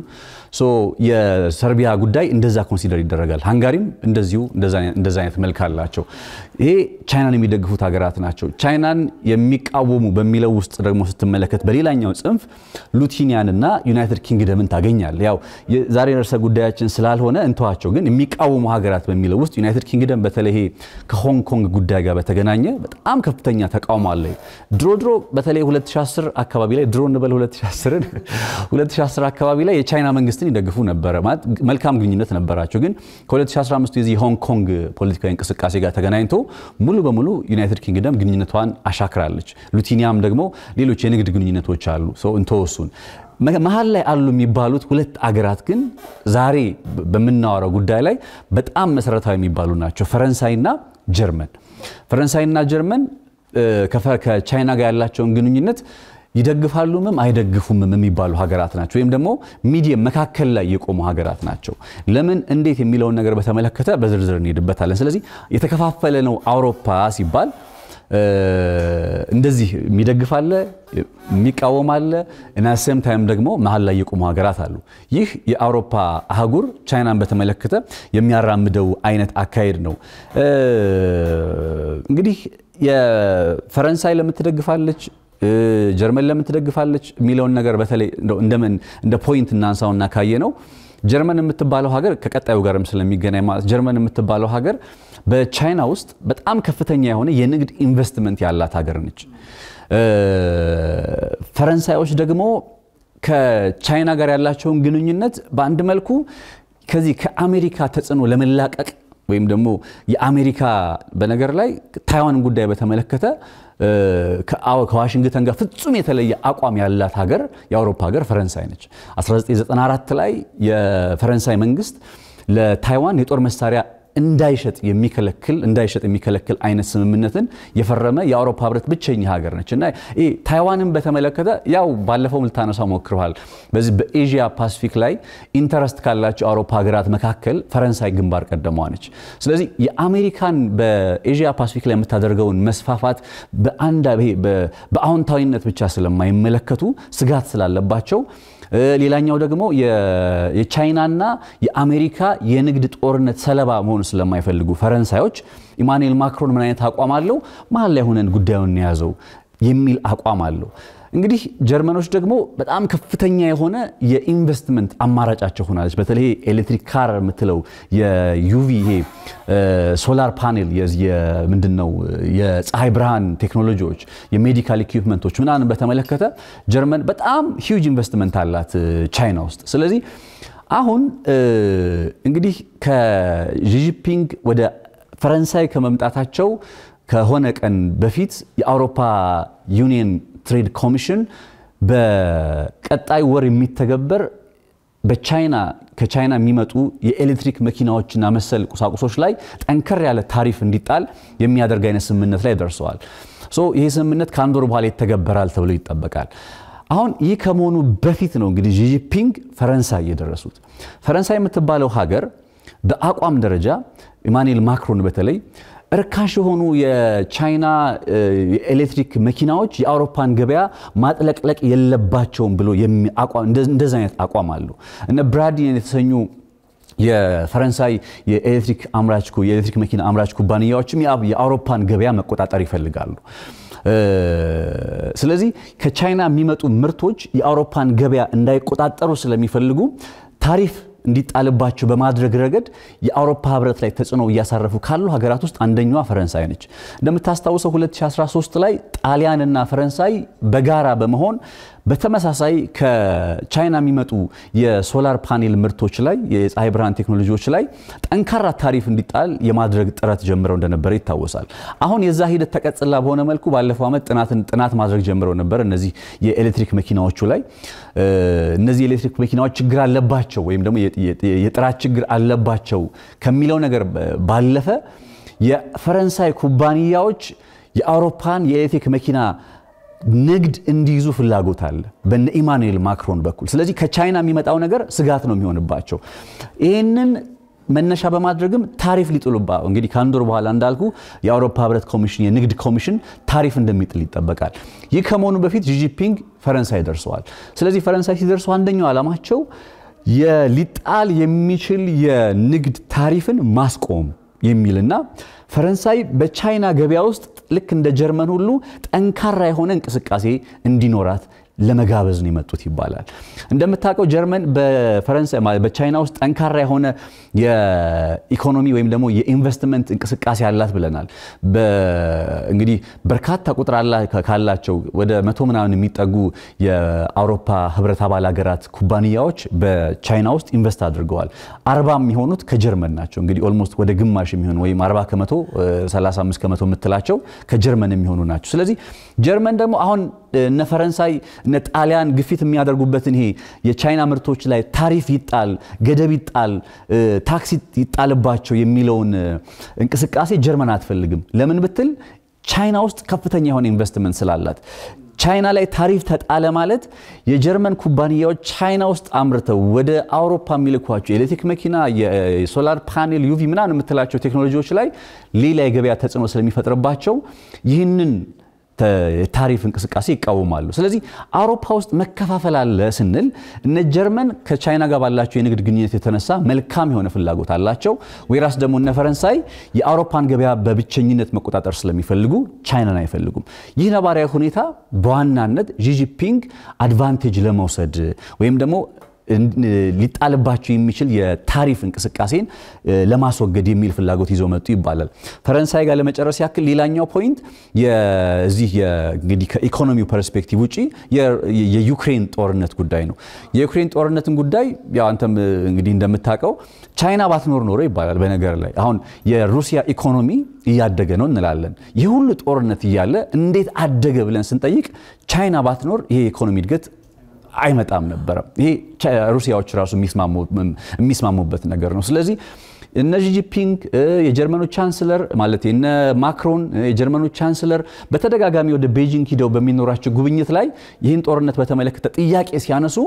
የሰርቢያ ጉዳይ እንደዛ ኮንሲደር ይደረጋል። ሃንጋሪም እንደዚሁ እንደዛ አይነት መልክ አላቸው። ይሄ ቻይናን የሚደግፉት ሀገራት ናቸው። ቻይናን የሚቃወሙ በሚለው ውስጥ ደግሞ ስትመለከት በሌላኛው ጽንፍ ሉቲኒያን እና ዩናይትድ ኪንግደምን ታገኛል። ያው ዛሬ ርዕሰ ጉዳያችን ስላልሆነ እንተዋቸው፣ ግን የሚቃወሙ ሀገራት በሚለው ውስጥ ዩናይትድ ኪንግደም በተለይ ከሆንግ ኮንግ ጉዳይ ጋር በተገናኘ በጣም ከፍተኛ ተቃውሞ አለ። ድሮ ድሮ በተለይ 2010 አካባቢ ላይ ድሮ እንበል 2010 2010 አካባቢ ላይ የቻይና መንግስትን ይደግፉ ነበረ ማለት መልካም ግንኙነት ነበራቸው። ግን ከ2015 የዚህ የሆንግ ኮንግ ፖለቲካዊ እንቅስቃሴ ጋር ተገናኝቶ ሙሉ በሙሉ ዩናይትድ ኪንግደም ግንኙነቷን አሻክራለች። ሉቲኒያም ደግሞ ሌሎች የንግድ ግንኙነቶች አሉ ሰው እንተወሱን መሀል ላይ አሉ የሚባሉት ሁለት አገራት ግን ዛሬ በምናወራው ጉዳይ ላይ በጣም መሰረታዊ የሚባሉ ናቸው። ፈረንሳይና ጀርመን። ፈረንሳይና ጀርመን ከቻይና ጋር ያላቸውን ግንኙነት ይደግፋሉምም አይደግፉምም የሚባሉ ሀገራት ናቸው። ወይም ደግሞ ሚዲየም መካከል ላይ የቆሙ ሀገራት ናቸው። ለምን እንዴት የሚለውን ነገር በተመለከተ በዝርዝር እንሄድበታለን። ስለዚህ የተከፋፈለ ነው አውሮፓ ሲባል እንደዚህ የሚደግፍ አለ፣ የሚቃወም አለ እና ሴም ታይም ደግሞ መሀል ላይ የቆሙ ሀገራት አሉ። ይህ የአውሮፓ አህጉር ቻይናን በተመለከተ የሚያራምደው አይነት አካሄድ ነው። እንግዲህ የፈረንሳይ ለምን ትደግፋለች ጀርመን ለምን ትደግፋለች የሚለውን ነገር በተለይ እንደምን እንደ ፖይንት እናንሳውና ካየ ነው ጀርመን የምትባለው ሀገር ከቀጣዩ ጋርም ስለሚገናኝ ማለት ጀርመን የምትባለው ሀገር በቻይና ውስጥ በጣም ከፍተኛ የሆነ የንግድ ኢንቨስትመንት ያላት ሀገር ነች። ፈረንሳዮች ደግሞ ከቻይና ጋር ያላቸውን ግንኙነት በአንድ መልኩ ከዚህ ከአሜሪካ ተጽዕኖ ለመላቀቅ ወይም ደግሞ የአሜሪካ በነገር ላይ ታይዋን ጉዳይ በተመለከተ ከዋሽንግተን ጋር ፍጹም የተለየ አቋም ያላት ሀገር የአውሮፓ ሀገር ፈረንሳይ ነች። 1994 ላይ የፈረንሳይ መንግስት ለታይዋን የጦር መሳሪያ እንዳይሸጥ የሚከለክል እንዳይሸጥ የሚከለክል አይነት ስምምነትን የፈረመ የአውሮፓ ህብረት ብቸኛ ሀገር ነች እና ይሄ ታይዋንን በተመለከተ ያው ባለፈው ልታነሳው ሞክረዋል። በዚህ በኤዥያ ፓሲፊክ ላይ ኢንተረስት ካላቸው የአውሮፓ ሀገራት መካከል ፈረንሳይ ግንባር ቀደሟ ነች። ስለዚህ የአሜሪካን በኤዥያ ፓሲፊክ ላይ የምታደርገውን መስፋፋት በአንድ በአዎንታዊነት ብቻ ስለማይመለከቱ ስጋት ስላለባቸው ሌላኛው ደግሞ የቻይናና የአሜሪካ የንግድ ጦርነት ሰለባ መሆን ስለማይፈልጉ ፈረንሳዮች ኢማኑኤል ማክሮን ምን አይነት አቋም አለው? መሀል ላይ ሆነን ጉዳዩን የያዘው የሚል አቋም አለው። እንግዲህ ጀርመኖች ደግሞ በጣም ከፍተኛ የሆነ የኢንቨስትመንት አማራጫቸው ሆናለች። በተለይ ኤሌክትሪክ ካር የምትለው የዩቪ ይሄ ሶላር ፓኔል ምንድን ነው የፀሐይ ብርሃን ቴክኖሎጂዎች፣ የሜዲካል ኢኩፕመንቶች ምናምን በተመለከተ ጀርመን በጣም ሂውጅ ኢንቨስትመንት አላት ቻይና ውስጥ። ስለዚህ አሁን እንግዲህ ከጂጂፒንግ ወደ ፈረንሳይ ከመምጣታቸው ከሆነ ቀን በፊት የአውሮፓ ዩኒየን ትሬድ ኮሚሽን በቀጣይ ወር የሚተገበር በቻይና ከቻይና የሚመጡ የኤሌክትሪክ መኪናዎችና መሰል ቁሳቁሶች ላይ ጠንከር ያለ ታሪፍ እንዲጣል የሚያደርግ አይነት ስምምነት ላይ ደርሰዋል። ይህ ስምምነት ከአንድ ወር በኋላ ይተገበራል ተብሎ ይጠበቃል። አሁን ይህ ከመሆኑ በፊት ነው እንግዲህ ጂጂፒንግ ፈረንሳይ የደረሱት። ፈረንሳይ የምትባለው ሀገር በአቋም ደረጃ ኢማኑኤል ማክሮን በተለይ እርካሽ የሆኑ የቻይና የኤሌክትሪክ መኪናዎች የአውሮፓን ገበያ ማጥለቅለቅ የለባቸውም ብሎ እንደዚ አይነት አቋም አለው። እነ ብራዲን የተሰኙ የፈረንሳይ የኤሌክትሪክ አምራች የኤሌክትሪክ መኪና አምራች ኩባንያዎችም የአውሮፓን ገበያ መቆጣጠር ይፈልጋሉ። ስለዚህ ከቻይና የሚመጡ ምርቶች የአውሮፓን ገበያ እንዳይቆጣጠሩ ስለሚፈልጉ ታሪፍ እንዲጣልባቸው በማድረግ ረገድ የአውሮፓ ህብረት ላይ ተጽዕኖ እያሳረፉ ካሉ ሀገራት ውስጥ አንደኛዋ ፈረንሳይ ነች። እንደምታስታውሰው 2013 ላይ ጣሊያንና ፈረንሳይ በጋራ በመሆን በተመሳሳይ ከቻይና የሚመጡ የሶላር ፓኔል ምርቶች ላይ የፀሐይ ብርሃን ቴክኖሎጂዎች ላይ ጠንካራ ታሪፍ እንዲጣል የማድረግ ጥረት ጀምረው እንደነበረ ይታወሳል። አሁን የዛ ሂደት ተቀጽላ በሆነ መልኩ ባለፈው ዓመት ጥናት ማድረግ ጀምረው ነበር። እነዚህ የኤሌክትሪክ መኪናዎቹ ላይ እነዚህ የኤሌክትሪክ መኪናዎች ችግር አለባቸው ወይም ደግሞ የጥራት ችግር አለባቸው ከሚለው ነገር ባለፈ የፈረንሳይ ኩባንያዎች የአውሮፓን የኤሌክትሪክ መኪና ንግድ እንዲይዙ ፍላጎት አለ በነ ኢማኑኤል ማክሮን በኩል። ስለዚህ ከቻይና የሚመጣው ነገር ስጋት ነው የሚሆንባቸው። ይህንን መነሻ በማድረግም ታሪፍ ሊጥሉባ እንግዲህ ከአንድ ወር በኋላ እንዳልኩ የአውሮፓ ህብረት ኮሚሽን የንግድ ኮሚሽን ታሪፍ እንደሚጥል ይጠበቃል። ይህ ከመሆኑ በፊት ጂጂፒንግ ፈረንሳይ ደርሰዋል። ስለዚህ ፈረንሳይ ሲደርሱ አንደኛው ዓላማቸው ሊጣል የሚችል የንግድ ታሪፍን ማስቆም የሚልና ፈረንሳይ በቻይና ገበያ ውስጥ ልክ እንደ ጀርመን ሁሉ ጠንካራ የሆነ እንቅስቃሴ እንዲኖራት ለመጋበዝ ነው የመጡት ይባላል። እንደምታውቀው ጀርመን በፈረንሳይ በቻይና ውስጥ ጠንካራ የሆነ የኢኮኖሚ ወይም ደግሞ የኢንቨስትመንት እንቅስቃሴ አላት ብለናል። እንግዲህ በርካታ ቁጥር ካላቸው ወደ መቶ ምናምን የሚጠጉ የአውሮፓ ህብረት አባል ሀገራት ኩባንያዎች በቻይና ውስጥ ኢንቨስት አድርገዋል። አርባ የሚሆኑት ከጀርመን ናቸው። እንግዲህ ኦልሞስት ወደ ግማሽ የሚሆኑ ወይም 40 ከመቶ 35 ከመቶ የምትላቸው ከጀርመን የሚሆኑ ናቸው። ስለዚህ ጀርመን ደግሞ አሁን እነ ፈረንሳይ እነ ጣሊያን ግፊት የሚያደርጉበትን ይሄ የቻይና ምርቶች ላይ ታሪፍ ይጣል፣ ገደብ ይጣል፣ ታክስ ይጣልባቸው የሚለውን እንቅስቃሴ ጀርመን አትፈልግም። ለምን ብትል ቻይና ውስጥ ከፍተኛ የሆነ ኢንቨስትመንት ስላላት ቻይና ላይ ታሪፍ ተጣለ ማለት የጀርመን ኩባንያዎች ቻይና ውስጥ አምርተው ወደ አውሮፓ የሚልኳቸው የኤሌክትሪክ መኪና፣ የሶላር ፓኔል፣ ዩቪ ምናምን የምትላቸው ቴክኖሎጂዎች ላይ ሌላ የገበያ ተጽዕኖ ስለሚፈጥርባቸው ይህንን ታሪፍ እንቅስቃሴ ይቃወማሉ። ስለዚህ አውሮፓ ውስጥ መከፋፈል አለ ስንል እነ ጀርመን ከቻይና ጋር ባላቸው የንግድ ግንኙነት የተነሳ መልካም የሆነ ፍላጎት አላቸው። ወይራስ ደግሞ እነ ፈረንሳይ የአውሮፓን ገበያ በብቸኝነት መቆጣጠር ስለሚፈልጉ ቻይናን አይፈልጉም። ይህ ነባራዊ ሁኔታ በዋናነት ዢጂፒንግ አድቫንቴጅ ለመውሰድ ወይም ደግሞ ሊጣልባቸው የሚችል የታሪፍ እንቅስቃሴን ለማስወገድ የሚል ፍላጎት ይዘው መጡ ይባላል። ፈረንሳይ ጋር ለመጨረስ ያክል ሌላኛው ፖይንት የዚህ እንግዲህ ከኢኮኖሚው ፐርስፔክቲቭ ውጪ የዩክሬን ጦርነት ጉዳይ ነው። የዩክሬን ጦርነትን ጉዳይ ያው አንተም እንግዲህ እንደምታውቀው ቻይና ባትኖር ኖሮ ይባላል። በነገር ላይ አሁን የሩሲያ ኢኮኖሚ እያደገ ነው እንላለን። ይህ ሁሉ ጦርነት እያለ እንዴት አደገ ብለን ስንጠይቅ ቻይና ባትኖር ይሄ የኢኮኖሚ እድገት አይመጣም ነበረ። ይሄ ሩሲያዎች ራሱ የሚስማሙበት ነገር ነው። ስለዚህ እነ ጂጂፒንግ የጀርመኑ ቻንስለር ማለት እነ ማክሮን የጀርመኑ ቻንስለር በተደጋጋሚ ወደ ቤጂንግ ሂደው በሚኖራቸው ጉብኝት ላይ ይህን ጦርነት በተመለከተ ጥያቄ ሲያነሱ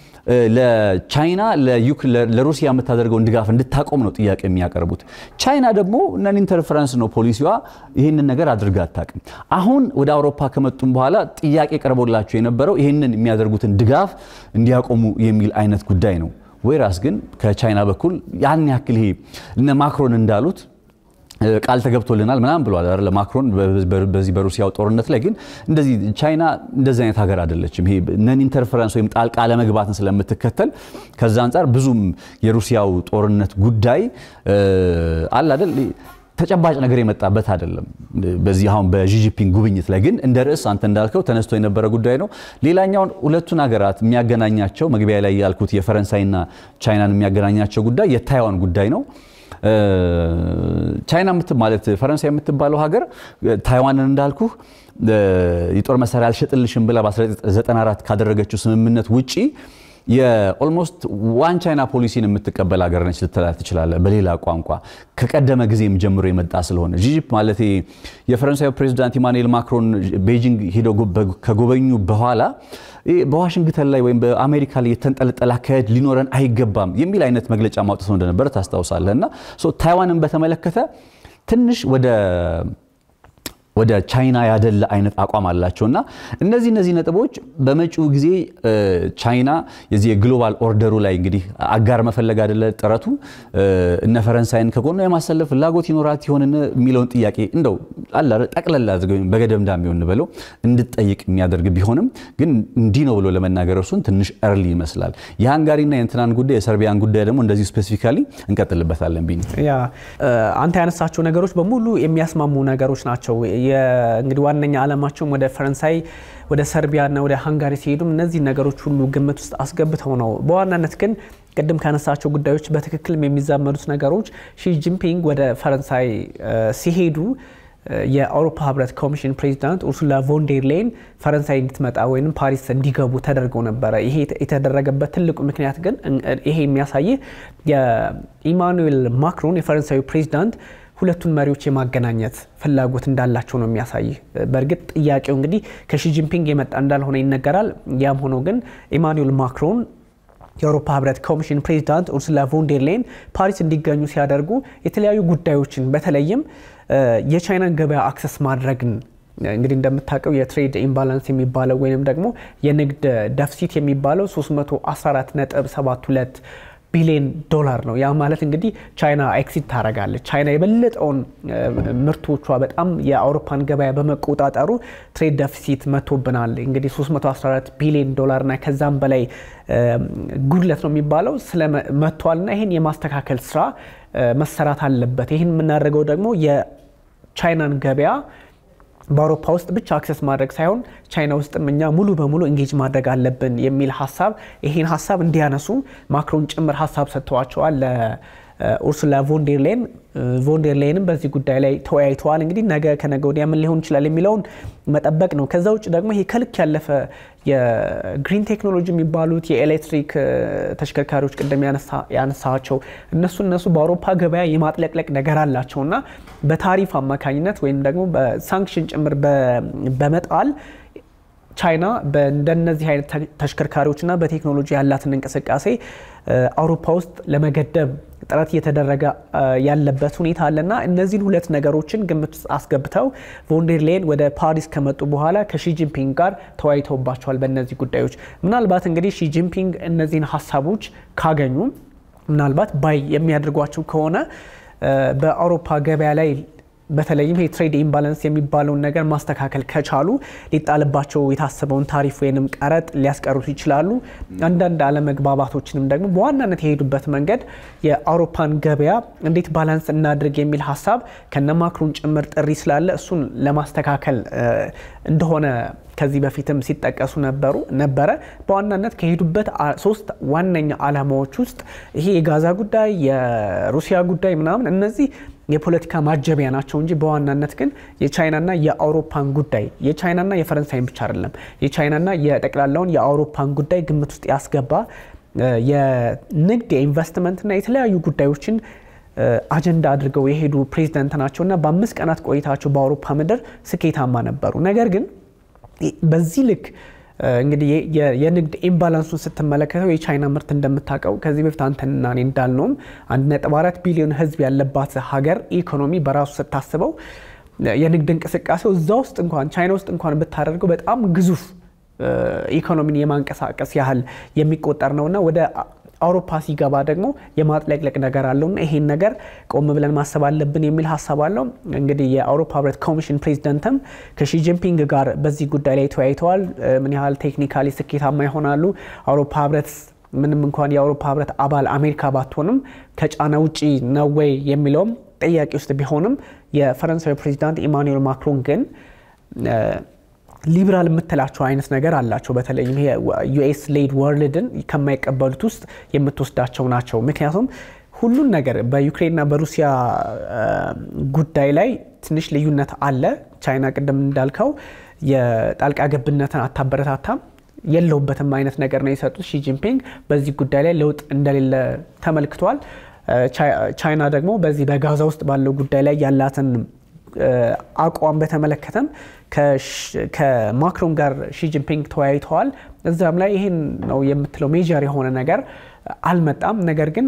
ለቻይና ለሩሲያ የምታደርገውን ድጋፍ እንድታቆም ነው ጥያቄ የሚያቀርቡት። ቻይና ደግሞ ነን ኢንተርፈረንስ ነው ፖሊሲዋ፣ ይህንን ነገር አድርጋ አታውቅም። አሁን ወደ አውሮፓ ከመጡም በኋላ ጥያቄ ቀርቦላቸው የነበረው ይህንን የሚያደርጉትን ድጋፍ እንዲያቆሙ የሚል አይነት ጉዳይ ነው። ወይራስ ግን ከቻይና በኩል ያን ያክል ይሄ እነ ማክሮን እንዳሉት ቃል ተገብቶልናል ምናምን ብሏል አይደል ማክሮን በዚህ በሩሲያው ጦርነት ላይ ግን እንደዚህ ቻይና እንደዚህ አይነት ሀገር አይደለችም። ይሄ ነን ኢንተርፈረንስ ወይም ጣልቃ ለመግባትን ስለምትከተል ከዛ አንጻር ብዙም የሩሲያው ጦርነት ጉዳይ አለ አይደል ተጨባጭ ነገር የመጣበት አይደለም። በዚህ አሁን በጂጂፒንግ ጉብኝት ላይ ግን እንደ ርዕስ አንተ እንዳልከው ተነስቶ የነበረ ጉዳይ ነው። ሌላኛውን ሁለቱን ሀገራት የሚያገናኛቸው መግቢያ ላይ ያልኩት የፈረንሳይና ቻይናን የሚያገናኛቸው ጉዳይ የታይዋን ጉዳይ ነው። ቻይና ማለት ፈረንሳይ የምትባለው ሀገር ታይዋንን እንዳልኩህ የጦር መሳሪያ አልሸጥልሽም ብላ በ1994 ካደረገችው ስምምነት ውጪ የኦልሞስት ዋን ቻይና ፖሊሲን የምትቀበል ሀገር ነች ልትላ ትችላለህ። በሌላ ቋንቋ ከቀደመ ጊዜም ጀምሮ የመጣ ስለሆነ ጂጂፕ ማለት የፈረንሳዩ ፕሬዚዳንት ኢማኑኤል ማክሮን ቤጂንግ ሄደው ከጎበኙ በኋላ በዋሽንግተን ላይ ወይም በአሜሪካ ላይ የተንጠለጠለ አካሄድ ሊኖረን አይገባም የሚል አይነት መግለጫ ማውጣት ነው እንደነበረ ታስታውሳለህ። እና ታይዋንን በተመለከተ ትንሽ ወደ ወደ ቻይና ያደላ አይነት አቋም አላቸው እና እነዚህ እነዚህ ነጥቦች በመጪው ጊዜ ቻይና የዚህ የግሎባል ኦርደሩ ላይ እንግዲህ አጋር መፈለግ አይደለ ጥረቱ እነ ፈረንሳይን ከጎኗ የማሰለፍ ፍላጎት ይኖራት ይሆን የሚለውን ጥያቄ እንደው አለ ጠቅለል አድርገው በገደምዳሜ ሆን ብለው እንድጠይቅ የሚያደርግ ቢሆንም ግን እንዲህ ነው ብሎ ለመናገር እርሱን ትንሽ እርሊ ይመስላል። የሃንጋሪና የእንትናን ጉዳይ የሰርቢያን ጉዳይ ደግሞ እንደዚሁ ስፔሲፊካሊ እንቀጥልበታለን። ቢኒ ያ አንተ ያነሳቸው ነገሮች በሙሉ የሚያስማሙ ነገሮች ናቸው። እንግዲህ ዋነኛ ዓላማቸውም ወደ ፈረንሳይ ወደ ሰርቢያና ወደ ሃንጋሪ ሲሄዱም እነዚህ ነገሮች ሁሉ ግምት ውስጥ አስገብተው ነው። በዋናነት ግን ቅድም ካነሳቸው ጉዳዮች በትክክልም የሚዛመዱት ነገሮች ሺጂንፒንግ ወደ ፈረንሳይ ሲሄዱ የአውሮፓ ህብረት ኮሚሽን ፕሬዚዳንት ኡርሱላ ቮንዴር ሌይን ፈረንሳይ እንድትመጣ ወይም ፓሪስ እንዲገቡ ተደርገው ነበረ። ይሄ የተደረገበት ትልቁ ምክንያት ግን ይሄ የሚያሳይህ የኢማኑኤል ማክሮን የፈረንሳዊ ፕሬዚዳንት ሁለቱን መሪዎች የማገናኘት ፍላጎት እንዳላቸው ነው የሚያሳይ። በእርግጥ ጥያቄው እንግዲህ ከሺጂንፒንግ የመጣ እንዳልሆነ ይነገራል። ያም ሆኖ ግን ኢማኑኤል ማክሮን የአውሮፓ ህብረት ኮሚሽን ፕሬዚዳንት ኡርሱላ ቮንዴር ሌይን ፓሪስ እንዲገኙ ሲያደርጉ የተለያዩ ጉዳዮችን በተለይም የቻይናን ገበያ አክሰስ ማድረግን እንግዲህ እንደምታውቀው የትሬድ ኢምባላንስ የሚባለው ወይም ደግሞ የንግድ ደፍሲት የሚባለው 314.72 ቢሊዮን ዶላር ነው። ያ ማለት እንግዲህ ቻይና ኤክሲት ታደርጋለች። ቻይና የበለጠውን ምርቶቿ በጣም የአውሮፓን ገበያ በመቆጣጠሩ ትሬድ ደፊሲት መጥቶብናል። እንግዲህ 314 ቢሊዮን ዶላርና ከዛም በላይ ጉድለት ነው የሚባለው ስለመጥቷልና ይህን የማስተካከል ስራ መሰራት አለበት። ይህን የምናደርገው ደግሞ የቻይናን ገበያ በአውሮፓ ውስጥ ብቻ አክሰስ ማድረግ ሳይሆን ቻይና ውስጥም እኛ ሙሉ በሙሉ እንጌጅ ማድረግ አለብን የሚል ሀሳብ ይህን ሀሳብ እንዲያነሱ ማክሮን ጭምር ሀሳብ ሰጥተዋቸዋል ለኡርሱላ ቮንዴርሌን። ቮንዴርሌንም በዚህ ጉዳይ ላይ ተወያይተዋል። እንግዲህ ነገ ከነገ ወዲያ ምን ሊሆን ይችላል የሚለውን መጠበቅ ነው። ከዛ ውጭ ደግሞ ይሄ ከልክ ያለፈ የግሪን ቴክኖሎጂ የሚባሉት የኤሌክትሪክ ተሽከርካሪዎች ቅድም ያነሳቸው እነሱ እነሱ በአውሮፓ ገበያ የማጥለቅለቅ ነገር አላቸው እና በታሪፍ አማካኝነት ወይም ደግሞ በሳንክሽን ጭምር በመጣል ቻይና እንደነዚህ አይነት ተሽከርካሪዎችና በቴክኖሎጂ ያላትን እንቅስቃሴ አውሮፓ ውስጥ ለመገደብ ጥረት እየተደረገ ያለበት ሁኔታ አለና እነዚህን ሁለት ነገሮችን ግምት ውስጥ አስገብተው ቮንዴርሌን ወደ ፓሪስ ከመጡ በኋላ ከሺጂንፒንግ ጋር ተወያይተውባቸዋል በእነዚህ ጉዳዮች። ምናልባት እንግዲህ ሺጂንፒንግ እነዚህን ሀሳቦች ካገኙ ምናልባት ባይ የሚያደርጓቸው ከሆነ በአውሮፓ ገበያ ላይ በተለይም ይሄ ትሬድ ኢምባላንስ የሚባለውን ነገር ማስተካከል ከቻሉ ሊጣልባቸው የታሰበውን ታሪፍ ወይንም ቀረጥ ሊያስቀሩት ይችላሉ። አንዳንድ አለመግባባቶችንም ደግሞ በዋናነት የሄዱበት መንገድ የአውሮፓን ገበያ እንዴት ባላንስ እናድርግ የሚል ሀሳብ ከነ ማክሮን ጭምር ጥሪ ስላለ እሱን ለማስተካከል እንደሆነ ከዚህ በፊትም ሲጠቀሱ ነበሩ ነበረ። በዋናነት ከሄዱበት ሶስት ዋነኛ ዓላማዎች ውስጥ ይሄ የጋዛ ጉዳይ፣ የሩሲያ ጉዳይ ምናምን እነዚህ የፖለቲካ ማጀቢያ ናቸው እንጂ በዋናነት ግን የቻይናና የአውሮፓን ጉዳይ የቻይናና የፈረንሳይን ብቻ አይደለም የቻይናና የጠቅላላውን የአውሮፓን ጉዳይ ግምት ውስጥ ያስገባ የንግድ የኢንቨስትመንትና የተለያዩ ጉዳዮችን አጀንዳ አድርገው የሄዱ ፕሬዚደንት ናቸውና በአምስት ቀናት ቆይታቸው በአውሮፓ ምድር ስኬታማ ነበሩ። ነገር ግን በዚህ ልክ እንግዲህ የንግድ ኢምባላንሱን ስትመለከተው የቻይና ምርት እንደምታውቀው ከዚህ በፊት አንተና እኔ እንዳልነውም 1.4 ቢሊዮን ሕዝብ ያለባት ሀገር ኢኮኖሚ በራሱ ስታስበው የንግድ እንቅስቃሴው እዛ ውስጥ እንኳን ቻይና ውስጥ እንኳን ብታደርገው በጣም ግዙፍ ኢኮኖሚን የማንቀሳቀስ ያህል የሚቆጠር ነውና ወደ አውሮፓ ሲገባ ደግሞ የማጥለቅለቅ ነገር አለውና ይሄን ነገር ቆም ብለን ማሰብ አለብን የሚል ሀሳብ አለው። እንግዲህ የአውሮፓ ህብረት ኮሚሽን ፕሬዚደንትም ከሺጂንፒንግ ጋር በዚህ ጉዳይ ላይ ተወያይተዋል። ምን ያህል ቴክኒካሊ ስኬታማ ይሆናሉ፣ አውሮፓ ህብረት ምንም እንኳን የአውሮፓ ህብረት አባል አሜሪካ ባትሆንም ከጫና ውጪ ነው ወይ የሚለውም ጥያቄ ውስጥ ቢሆንም የፈረንሳዊ ፕሬዚዳንት ኢማኑኤል ማክሮን ግን ሊብራል የምትላቸው አይነት ነገር አላቸው። በተለይም ዩኤስ ሌድ ወርልድን ከማይቀበሉት ውስጥ የምትወስዳቸው ናቸው። ምክንያቱም ሁሉን ነገር በዩክሬንና በሩሲያ ጉዳይ ላይ ትንሽ ልዩነት አለ። ቻይና ቅድም እንዳልከው የጣልቃ ገብነትን አታበረታታም የለውበትም አይነት ነገር ነው የሰጡት ሺጂንፒንግ። በዚህ ጉዳይ ላይ ለውጥ እንደሌለ ተመልክቷል። ቻይና ደግሞ በዚህ በጋዛ ውስጥ ባለው ጉዳይ ላይ ያላትን አቋም በተመለከተም ከማክሮን ጋር ሺጂንፒንግ ተወያይተዋል። እዛም ላይ ይህን ነው የምትለው ሜጀር የሆነ ነገር አልመጣም። ነገር ግን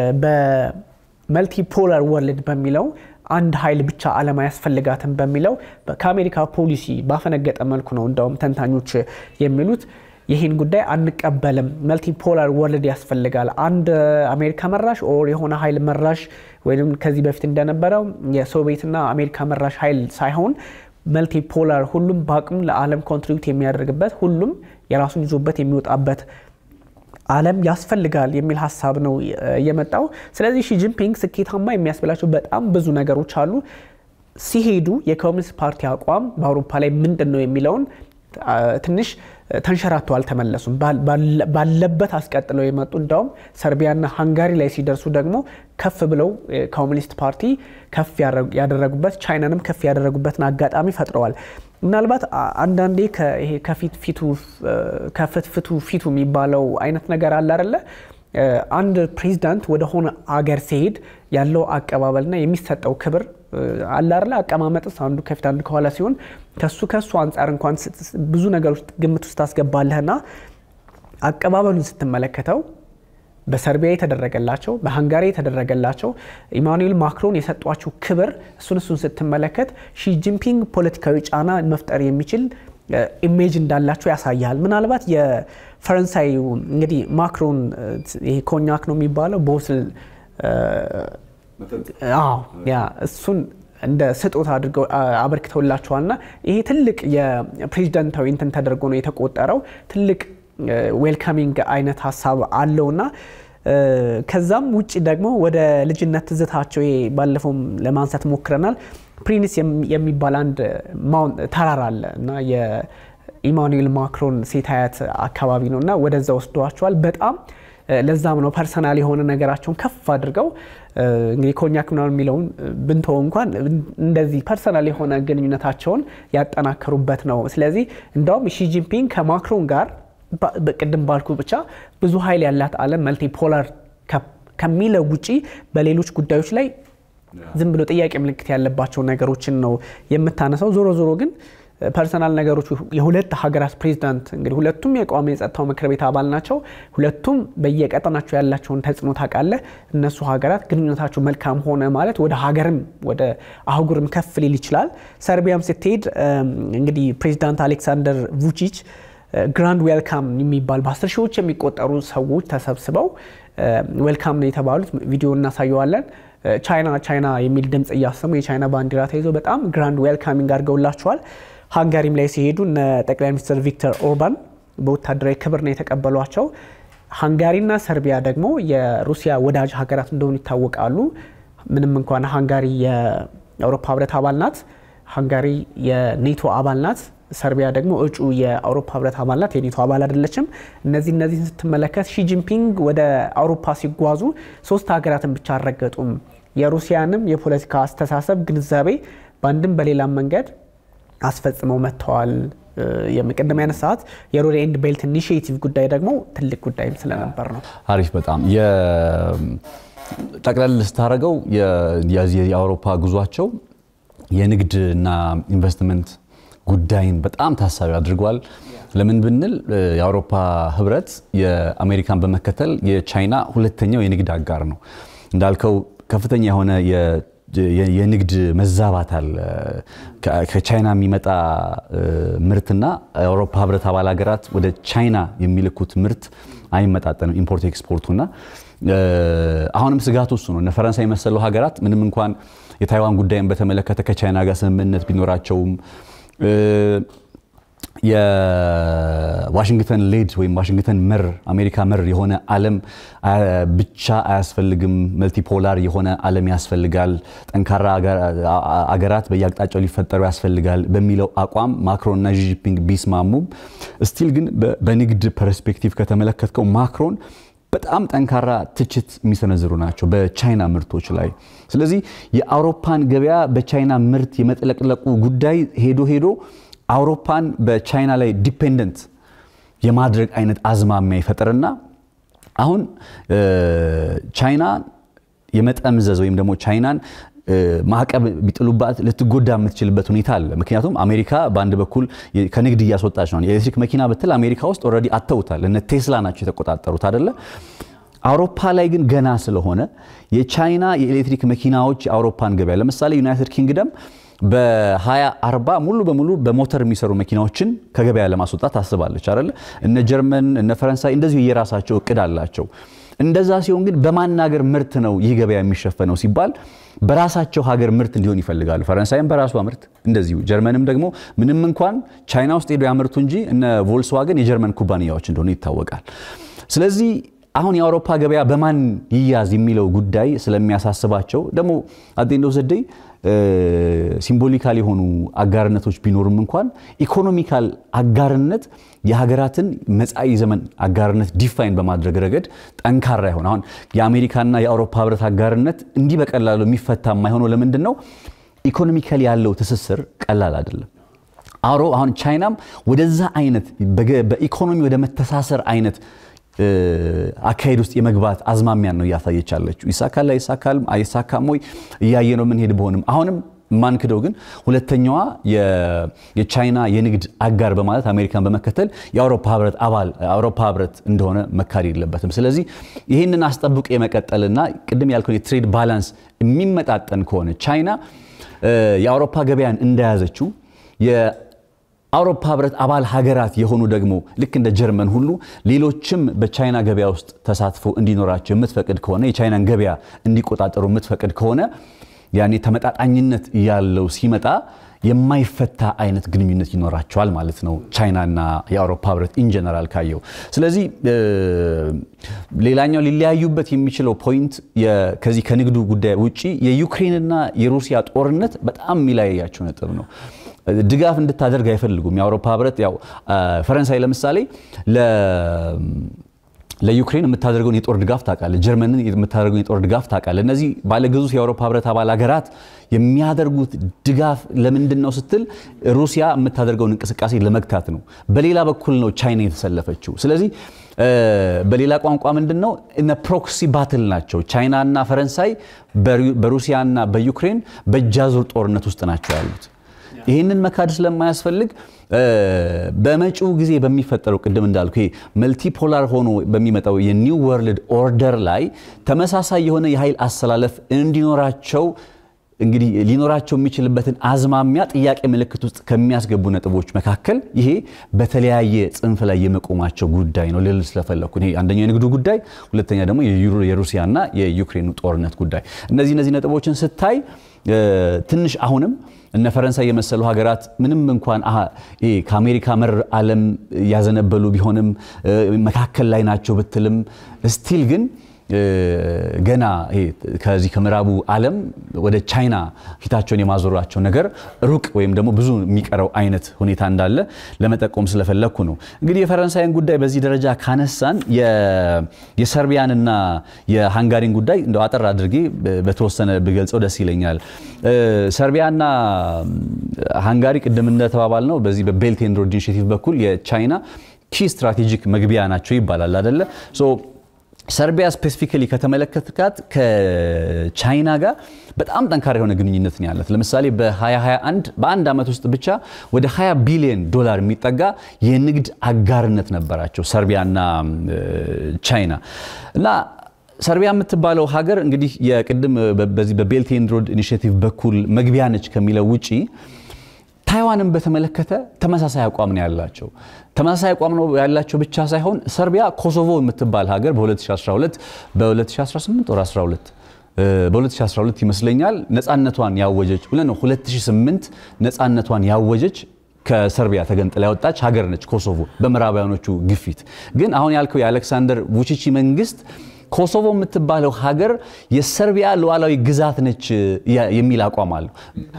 በመልቲፖላር ወርልድ በሚለው አንድ ኃይል ብቻ ዓለም አያስፈልጋትም በሚለው ከአሜሪካ ፖሊሲ ባፈነገጠ መልኩ ነው እንዳውም ተንታኞች የሚሉት ይህን ጉዳይ አንቀበልም፣ መልቲፖላር ወርልድ ያስፈልጋል። አንድ አሜሪካ መራሽ ኦር የሆነ ኃይል መራሽ ወይም ከዚህ በፊት እንደነበረው የሶቪየትና አሜሪካ መራሽ ኃይል ሳይሆን መልቲፖላር ሁሉም በአቅሙ ለዓለም ኮንትሪቢዩት የሚያደርግበት ሁሉም የራሱን ይዞበት የሚወጣበት ዓለም ያስፈልጋል የሚል ሀሳብ ነው የመጣው። ስለዚህ ሺጂንፒንግ ስኬታማ የሚያስብላቸው በጣም ብዙ ነገሮች አሉ። ሲሄዱ የኮሚኒስት ፓርቲ አቋም በአውሮፓ ላይ ምንድን ነው የሚለውን ትንሽ ተንሸራተው አልተመለሱም። ባለበት አስቀጥለው የመጡ እንዳውም ሰርቢያና ሃንጋሪ ላይ ሲደርሱ ደግሞ ከፍ ብለው ኮሚኒስት ፓርቲ ከፍ ያደረጉበት ቻይናንም ከፍ ያደረጉበትን አጋጣሚ ፈጥረዋል። ምናልባት አንዳንዴ ከፊት ፊቱ ከፍት ፍቱ ፊቱ የሚባለው አይነት ነገር አለ አይደለ? አንድ ፕሬዚዳንት ወደሆነ አገር ሲሄድ ያለው አቀባበልና የሚሰጠው ክብር አለ አይደለ? አቀማመጥስ አንዱ ከፊት አንዱ ከኋላ ሲሆን ከሱ ከሱ አንጻር እንኳን ብዙ ነገሮች ግምት ውስጥ ታስገባለህና አቀባበሉን ስትመለከተው በሰርቢያ የተደረገላቸው በሃንጋሪ የተደረገላቸው ኢማኑኤል ማክሮን የሰጧቸው ክብር እሱን እሱን ስትመለከት ሺጂንፒንግ ፖለቲካዊ ጫና መፍጠር የሚችል ኢሜጅ እንዳላቸው ያሳያል። ምናልባት የፈረንሳይ እንግዲህ ማክሮን ይሄ ኮኛክ ነው የሚባለው ቦትል ያ እሱን እንደ ስጦታ አድርገው አበርክተውላቸዋልና ይሄ ትልቅ የፕሬዚደንታዊ እንትን ተደርጎ ነው የተቆጠረው። ትልቅ ዌልካሚንግ አይነት ሀሳብ አለውና ከዛም ውጭ ደግሞ ወደ ልጅነት ትዝታቸው ይሄ ባለፈውም ለማንሳት ሞክረናል። ፕሪንስ የሚባል አንድ ተራራ አለ እና የኢማኑኤል ማክሮን ሴት አያት አካባቢ ነው እና ወደዛ ወስደዋቸዋል። በጣም ለዛም ነው ፐርሰናል የሆነ ነገራቸውን ከፍ አድርገው እንግዲህ ኮኛክ ምናምን የሚለውን ብንተው እንኳን እንደዚህ ፐርሰናል የሆነ ግንኙነታቸውን ያጠናከሩበት ነው። ስለዚህ እንደውም ሺጂንፒንግ ከማክሮን ጋር ቅድም ባልኩ ብቻ ብዙ ኃይል ያላት ዓለም መልቲፖላር ከሚለው ውጪ በሌሎች ጉዳዮች ላይ ዝም ብሎ ጥያቄ ምልክት ያለባቸው ነገሮችን ነው የምታነሳው። ዞሮ ዞሮ ግን ፐርሰናል ነገሮች የሁለት ሀገራት ፕሬዚዳንት እንግዲህ ሁለቱም የቋሚ የጸጥታው ምክር ቤት አባል ናቸው። ሁለቱም በየቀጠናቸው ያላቸውን ተጽዕኖ ታውቃለህ። እነሱ ሀገራት ግንኙነታቸው መልካም ሆነ ማለት ወደ ሀገርም ወደ አህጉርም ከፍ ሊል ይችላል። ሰርቢያም ስትሄድ እንግዲህ ፕሬዚዳንት አሌክሳንደር vucic ግራንድ ዌልካም የሚባል በአስር ሺዎች የሚቆጠሩ ሰዎች ተሰብስበው ዌልካም ነው የተባሉት። ቪዲዮ እናሳየዋለን። ቻይና ቻይና የሚል ድምፅ እያሰሙ የቻይና ባንዲራ ተይዞ በጣም ግራንድ ዌልካሚንግ አድርገውላቸዋል። ሃንጋሪም ላይ ሲሄዱ እነ ጠቅላይ ሚኒስትር ቪክተር ኦርባን በወታደራዊ ክብር ነው የተቀበሏቸው። ሃንጋሪና ሰርቢያ ደግሞ የሩሲያ ወዳጅ ሀገራት እንደሆኑ ይታወቃሉ። ምንም እንኳን ሃንጋሪ የአውሮፓ ህብረት አባል ናት፣ ሃንጋሪ የኔቶ አባል ናት። ሰርቢያ ደግሞ እጩ የአውሮፓ ህብረት አባል ናት፣ የኔቶ አባል አይደለችም። እነዚህ እነዚህን ስትመለከት ሺጂንፒንግ ወደ አውሮፓ ሲጓዙ ሶስት ሀገራትን ብቻ አልረገጡም። የሩሲያንም የፖለቲካ አስተሳሰብ ግንዛቤ በአንድም በሌላም መንገድ አስፈጽመው መጥተዋል። የቅድም ያነሳት የሮድ ኤንድ ቤልት ኢኒሽቲቭ ጉዳይ ደግሞ ትልቅ ጉዳይም ስለነበር ነው። አሪፍ በጣም ጠቅለል ስታደርገው የአውሮፓ ጉዟቸው የንግድና ኢንቨስትመንት ጉዳይን በጣም ታሳቢ አድርጓል። ለምን ብንል የአውሮፓ ህብረት የአሜሪካን በመከተል የቻይና ሁለተኛው የንግድ አጋር ነው። እንዳልከው ከፍተኛ የሆነ የንግድ መዛባት አለ። ከቻይና የሚመጣ ምርትና የአውሮፓ ህብረት አባል ሀገራት ወደ ቻይና የሚልኩት ምርት አይመጣጠንም፣ ኢምፖርት ኤክስፖርቱና አሁንም ስጋቱ እሱ ነው። እነ ፈረንሳይ የመሰሉ ሀገራት ምንም እንኳን የታይዋን ጉዳይን በተመለከተ ከቻይና ጋር ስምምነት ቢኖራቸውም የዋሽንግተን ሌድ ወይም ዋሽንግተን መር አሜሪካ መር የሆነ ዓለም ብቻ አያስፈልግም፣ መልቲፖላር የሆነ ዓለም ያስፈልጋል፣ ጠንካራ አገራት በየአቅጣጫው ሊፈጠሩ ያስፈልጋል በሚለው አቋም ማክሮን እና ዢጂፒንግ ቢስማሙም ስቲል ግን በንግድ ፐርስፔክቲቭ ከተመለከትከው ማክሮን በጣም ጠንካራ ትችት የሚሰነዝሩ ናቸው በቻይና ምርቶች ላይ። ስለዚህ የአውሮፓን ገበያ በቻይና ምርት የመጥለቅለቁ ጉዳይ ሄዶ ሄዶ አውሮፓን በቻይና ላይ ዲፔንደንት የማድረግ አይነት አዝማሚያ ይፈጥርና አሁን ቻይና የመጠምዘዝ ወይም ደግሞ ቻይናን ማዕቀብ ቢጥሉባት ልትጎዳ የምትችልበት ሁኔታ አለ። ምክንያቱም አሜሪካ በአንድ በኩል ከንግድ እያስወጣች ነው። የኤሌክትሪክ መኪና ብትል አሜሪካ ውስጥ ኦልሬዲ አተውታል። እነ ቴስላ ናቸው የተቆጣጠሩት አደለ። አውሮፓ ላይ ግን ገና ስለሆነ የቻይና የኤሌክትሪክ መኪናዎች የአውሮፓን ገበያ ለምሳሌ ዩናይትድ ኪንግደም በ2040 ሙሉ በሙሉ በሞተር የሚሰሩ መኪናዎችን ከገበያ ለማስወጣት ታስባለች አይደለ? እነ ጀርመን እነ ፈረንሳይ እንደዚሁ የራሳቸው እቅድ አላቸው። እንደዛ ሲሆን ግን በማን ሀገር ምርት ነው ይህ ገበያ የሚሸፈነው ሲባል በራሳቸው ሀገር ምርት እንዲሆን ይፈልጋሉ። ፈረንሳይም በራሷ ምርት እንደዚሁ፣ ጀርመንም ደግሞ ምንም እንኳን ቻይና ውስጥ ሄዶ ያመርቱ እንጂ እነ ቮልስዋገን የጀርመን ኩባንያዎች እንደሆኑ ይታወቃል። ስለዚህ አሁን የአውሮፓ ገበያ በማን ይያዝ የሚለው ጉዳይ ስለሚያሳስባቸው ደግሞ አዴንዶ ዘደይ ሲምቦሊካል የሆኑ አጋርነቶች ቢኖሩም እንኳን ኢኮኖሚካል አጋርነት የሀገራትን መጻኢ ዘመን አጋርነት ዲፋይን በማድረግ ረገድ ጠንካራ ይሆን። አሁን የአሜሪካና የአውሮፓ ህብረት አጋርነት እንዲህ በቀላሉ የሚፈታ የማይሆነው ለምንድን ነው? ኢኮኖሚካል ያለው ትስስር ቀላል አይደለም። አውሮ አሁን ቻይናም ወደዛ አይነት በኢኮኖሚ ወደ መተሳሰር አይነት አካሄድ ውስጥ የመግባት አዝማሚያን ነው እያሳየች ያለችው። ይሳካል አይሳካልም አይሳካም ወይ እያየ ነው የምንሄድ ቢሆንም አሁንም ማንክደው ግን ሁለተኛዋ የቻይና የንግድ አጋር በማለት አሜሪካን በመከተል የአውሮፓ ህብረት አባል አውሮፓ ህብረት እንደሆነ መካድ የለበትም። ስለዚህ ይህንን አስጠብቆ የመቀጠልና ቅድም ያልከው የትሬድ ባላንስ የሚመጣጠን ከሆነ ቻይና የአውሮፓ ገበያን እንደያዘችው አውሮፓ ህብረት አባል ሀገራት የሆኑ ደግሞ ልክ እንደ ጀርመን ሁሉ ሌሎችም በቻይና ገበያ ውስጥ ተሳትፎ እንዲኖራቸው የምትፈቅድ ከሆነ የቻይናን ገበያ እንዲቆጣጠሩ የምትፈቅድ ከሆነ ያኔ ተመጣጣኝነት ያለው ሲመጣ የማይፈታ አይነት ግንኙነት ይኖራቸዋል ማለት ነው ቻይናና የአውሮፓ ህብረት ኢንጀነራል ካየው። ስለዚህ ሌላኛው ሊለያዩበት የሚችለው ፖይንት ከዚህ ከንግዱ ጉዳይ ውጪ የዩክሬንና የሩሲያ ጦርነት በጣም የሚለያያቸው ነጥብ ነው። ድጋፍ እንድታደርግ አይፈልጉም። የአውሮፓ ህብረት ያው ፈረንሳይ ለምሳሌ ለዩክሬን የምታደርገውን የጦር ድጋፍ ታውቃለህ። ጀርመንን የምታደርገውን የጦር ድጋፍ ታውቃለህ። እነዚህ ባለግዙፍ የአውሮፓ ህብረት አባል ሀገራት የሚያደርጉት ድጋፍ ለምንድን ነው ስትል ሩሲያ የምታደርገውን እንቅስቃሴ ለመግታት ነው። በሌላ በኩል ነው ቻይና የተሰለፈችው። ስለዚህ በሌላ ቋንቋ ምንድን ነው እነ ፕሮክሲ ባትል ናቸው። ቻይናና ፈረንሳይ በሩሲያና በዩክሬን በእጃዙር ጦርነት ውስጥ ናቸው ያሉት። ይህንን መካድ ስለማያስፈልግ በመጪው ጊዜ በሚፈጠረው ቅድም እንዳልኩ ይሄ መልቲፖላር ሆኖ በሚመጣው የኒው ወርልድ ኦርደር ላይ ተመሳሳይ የሆነ የኃይል አሰላለፍ እንዲኖራቸው እንግዲህ ሊኖራቸው የሚችልበትን አዝማሚያ ጥያቄ ምልክት ውስጥ ከሚያስገቡ ነጥቦች መካከል ይሄ በተለያየ ጽንፍ ላይ የመቆማቸው ጉዳይ ነው ልል ስለፈለግኩ። ይሄ አንደኛው የንግዱ ጉዳይ፣ ሁለተኛ ደግሞ የሩሲያና የዩክሬኑ ጦርነት ጉዳይ። እነዚህ እነዚህ ነጥቦችን ስታይ ትንሽ አሁንም እነ ፈረንሳይ የመሰሉ ሀገራት ምንም እንኳን ከአሜሪካ መር ዓለም ያዘነበሉ ቢሆንም መካከል ላይ ናቸው ብትልም ስቲል ግን ገና ከዚህ ከምዕራቡ ዓለም ወደ ቻይና ፊታቸውን የማዞራቸው ነገር ሩቅ ወይም ደግሞ ብዙ የሚቀረው አይነት ሁኔታ እንዳለ ለመጠቆም ስለፈለግኩ ነው። እንግዲህ የፈረንሳይን ጉዳይ በዚህ ደረጃ ካነሳን የሰርቢያንና የሃንጋሪን ጉዳይ እንደው አጠር አድርጌ በተወሰነ ብገልጸው ደስ ይለኛል። ሰርቢያና ሃንጋሪ ቅድም እንደተባባል ነው በዚህ በቤልት ኤንድ ሮድ ኢኒሼቲቭ በኩል የቻይና ኪ ስትራቴጂክ መግቢያ ናቸው ይባላል አደለ? ሰርቢያ ስፔሲፊካሊ ከተመለከትካት ከቻይና ጋር በጣም ጠንካራ የሆነ ግንኙነት ነው ያለት። ለምሳሌ በ2021 በአንድ ዓመት ውስጥ ብቻ ወደ 20 ቢሊዮን ዶላር የሚጠጋ የንግድ አጋርነት ነበራቸው ሰርቢያና ቻይና እና ሰርቢያ የምትባለው ሀገር እንግዲህ የቅድም በዚህ በቤልት ኤንድ ሮድ ኢኒሼቲቭ በኩል መግቢያ ነች ከሚለው ውጪ ታይዋንን በተመለከተ ተመሳሳይ አቋም ነው ያላቸው። ተመሳሳይ አቋም ነው ያላቸው ብቻ ሳይሆን ሰርቢያ ኮሶቮ የምትባል ሀገር በ2012 በ2018 ወር 12 በ2012 ይመስለኛል ነፃነቷን ያወጀች ብለን ነው 2008 ነፃነቷን ያወጀች ከሰርቢያ ተገንጥላ ያወጣች ሀገር ነች ኮሶቮ በምዕራባውያኖቹ ግፊት። ግን አሁን ያልከው የአሌክሳንደር vučić መንግስት ኮሶቮ የምትባለው ሀገር የሰርቢያ ሉዓላዊ ግዛት ነች የሚል አቋም አለው።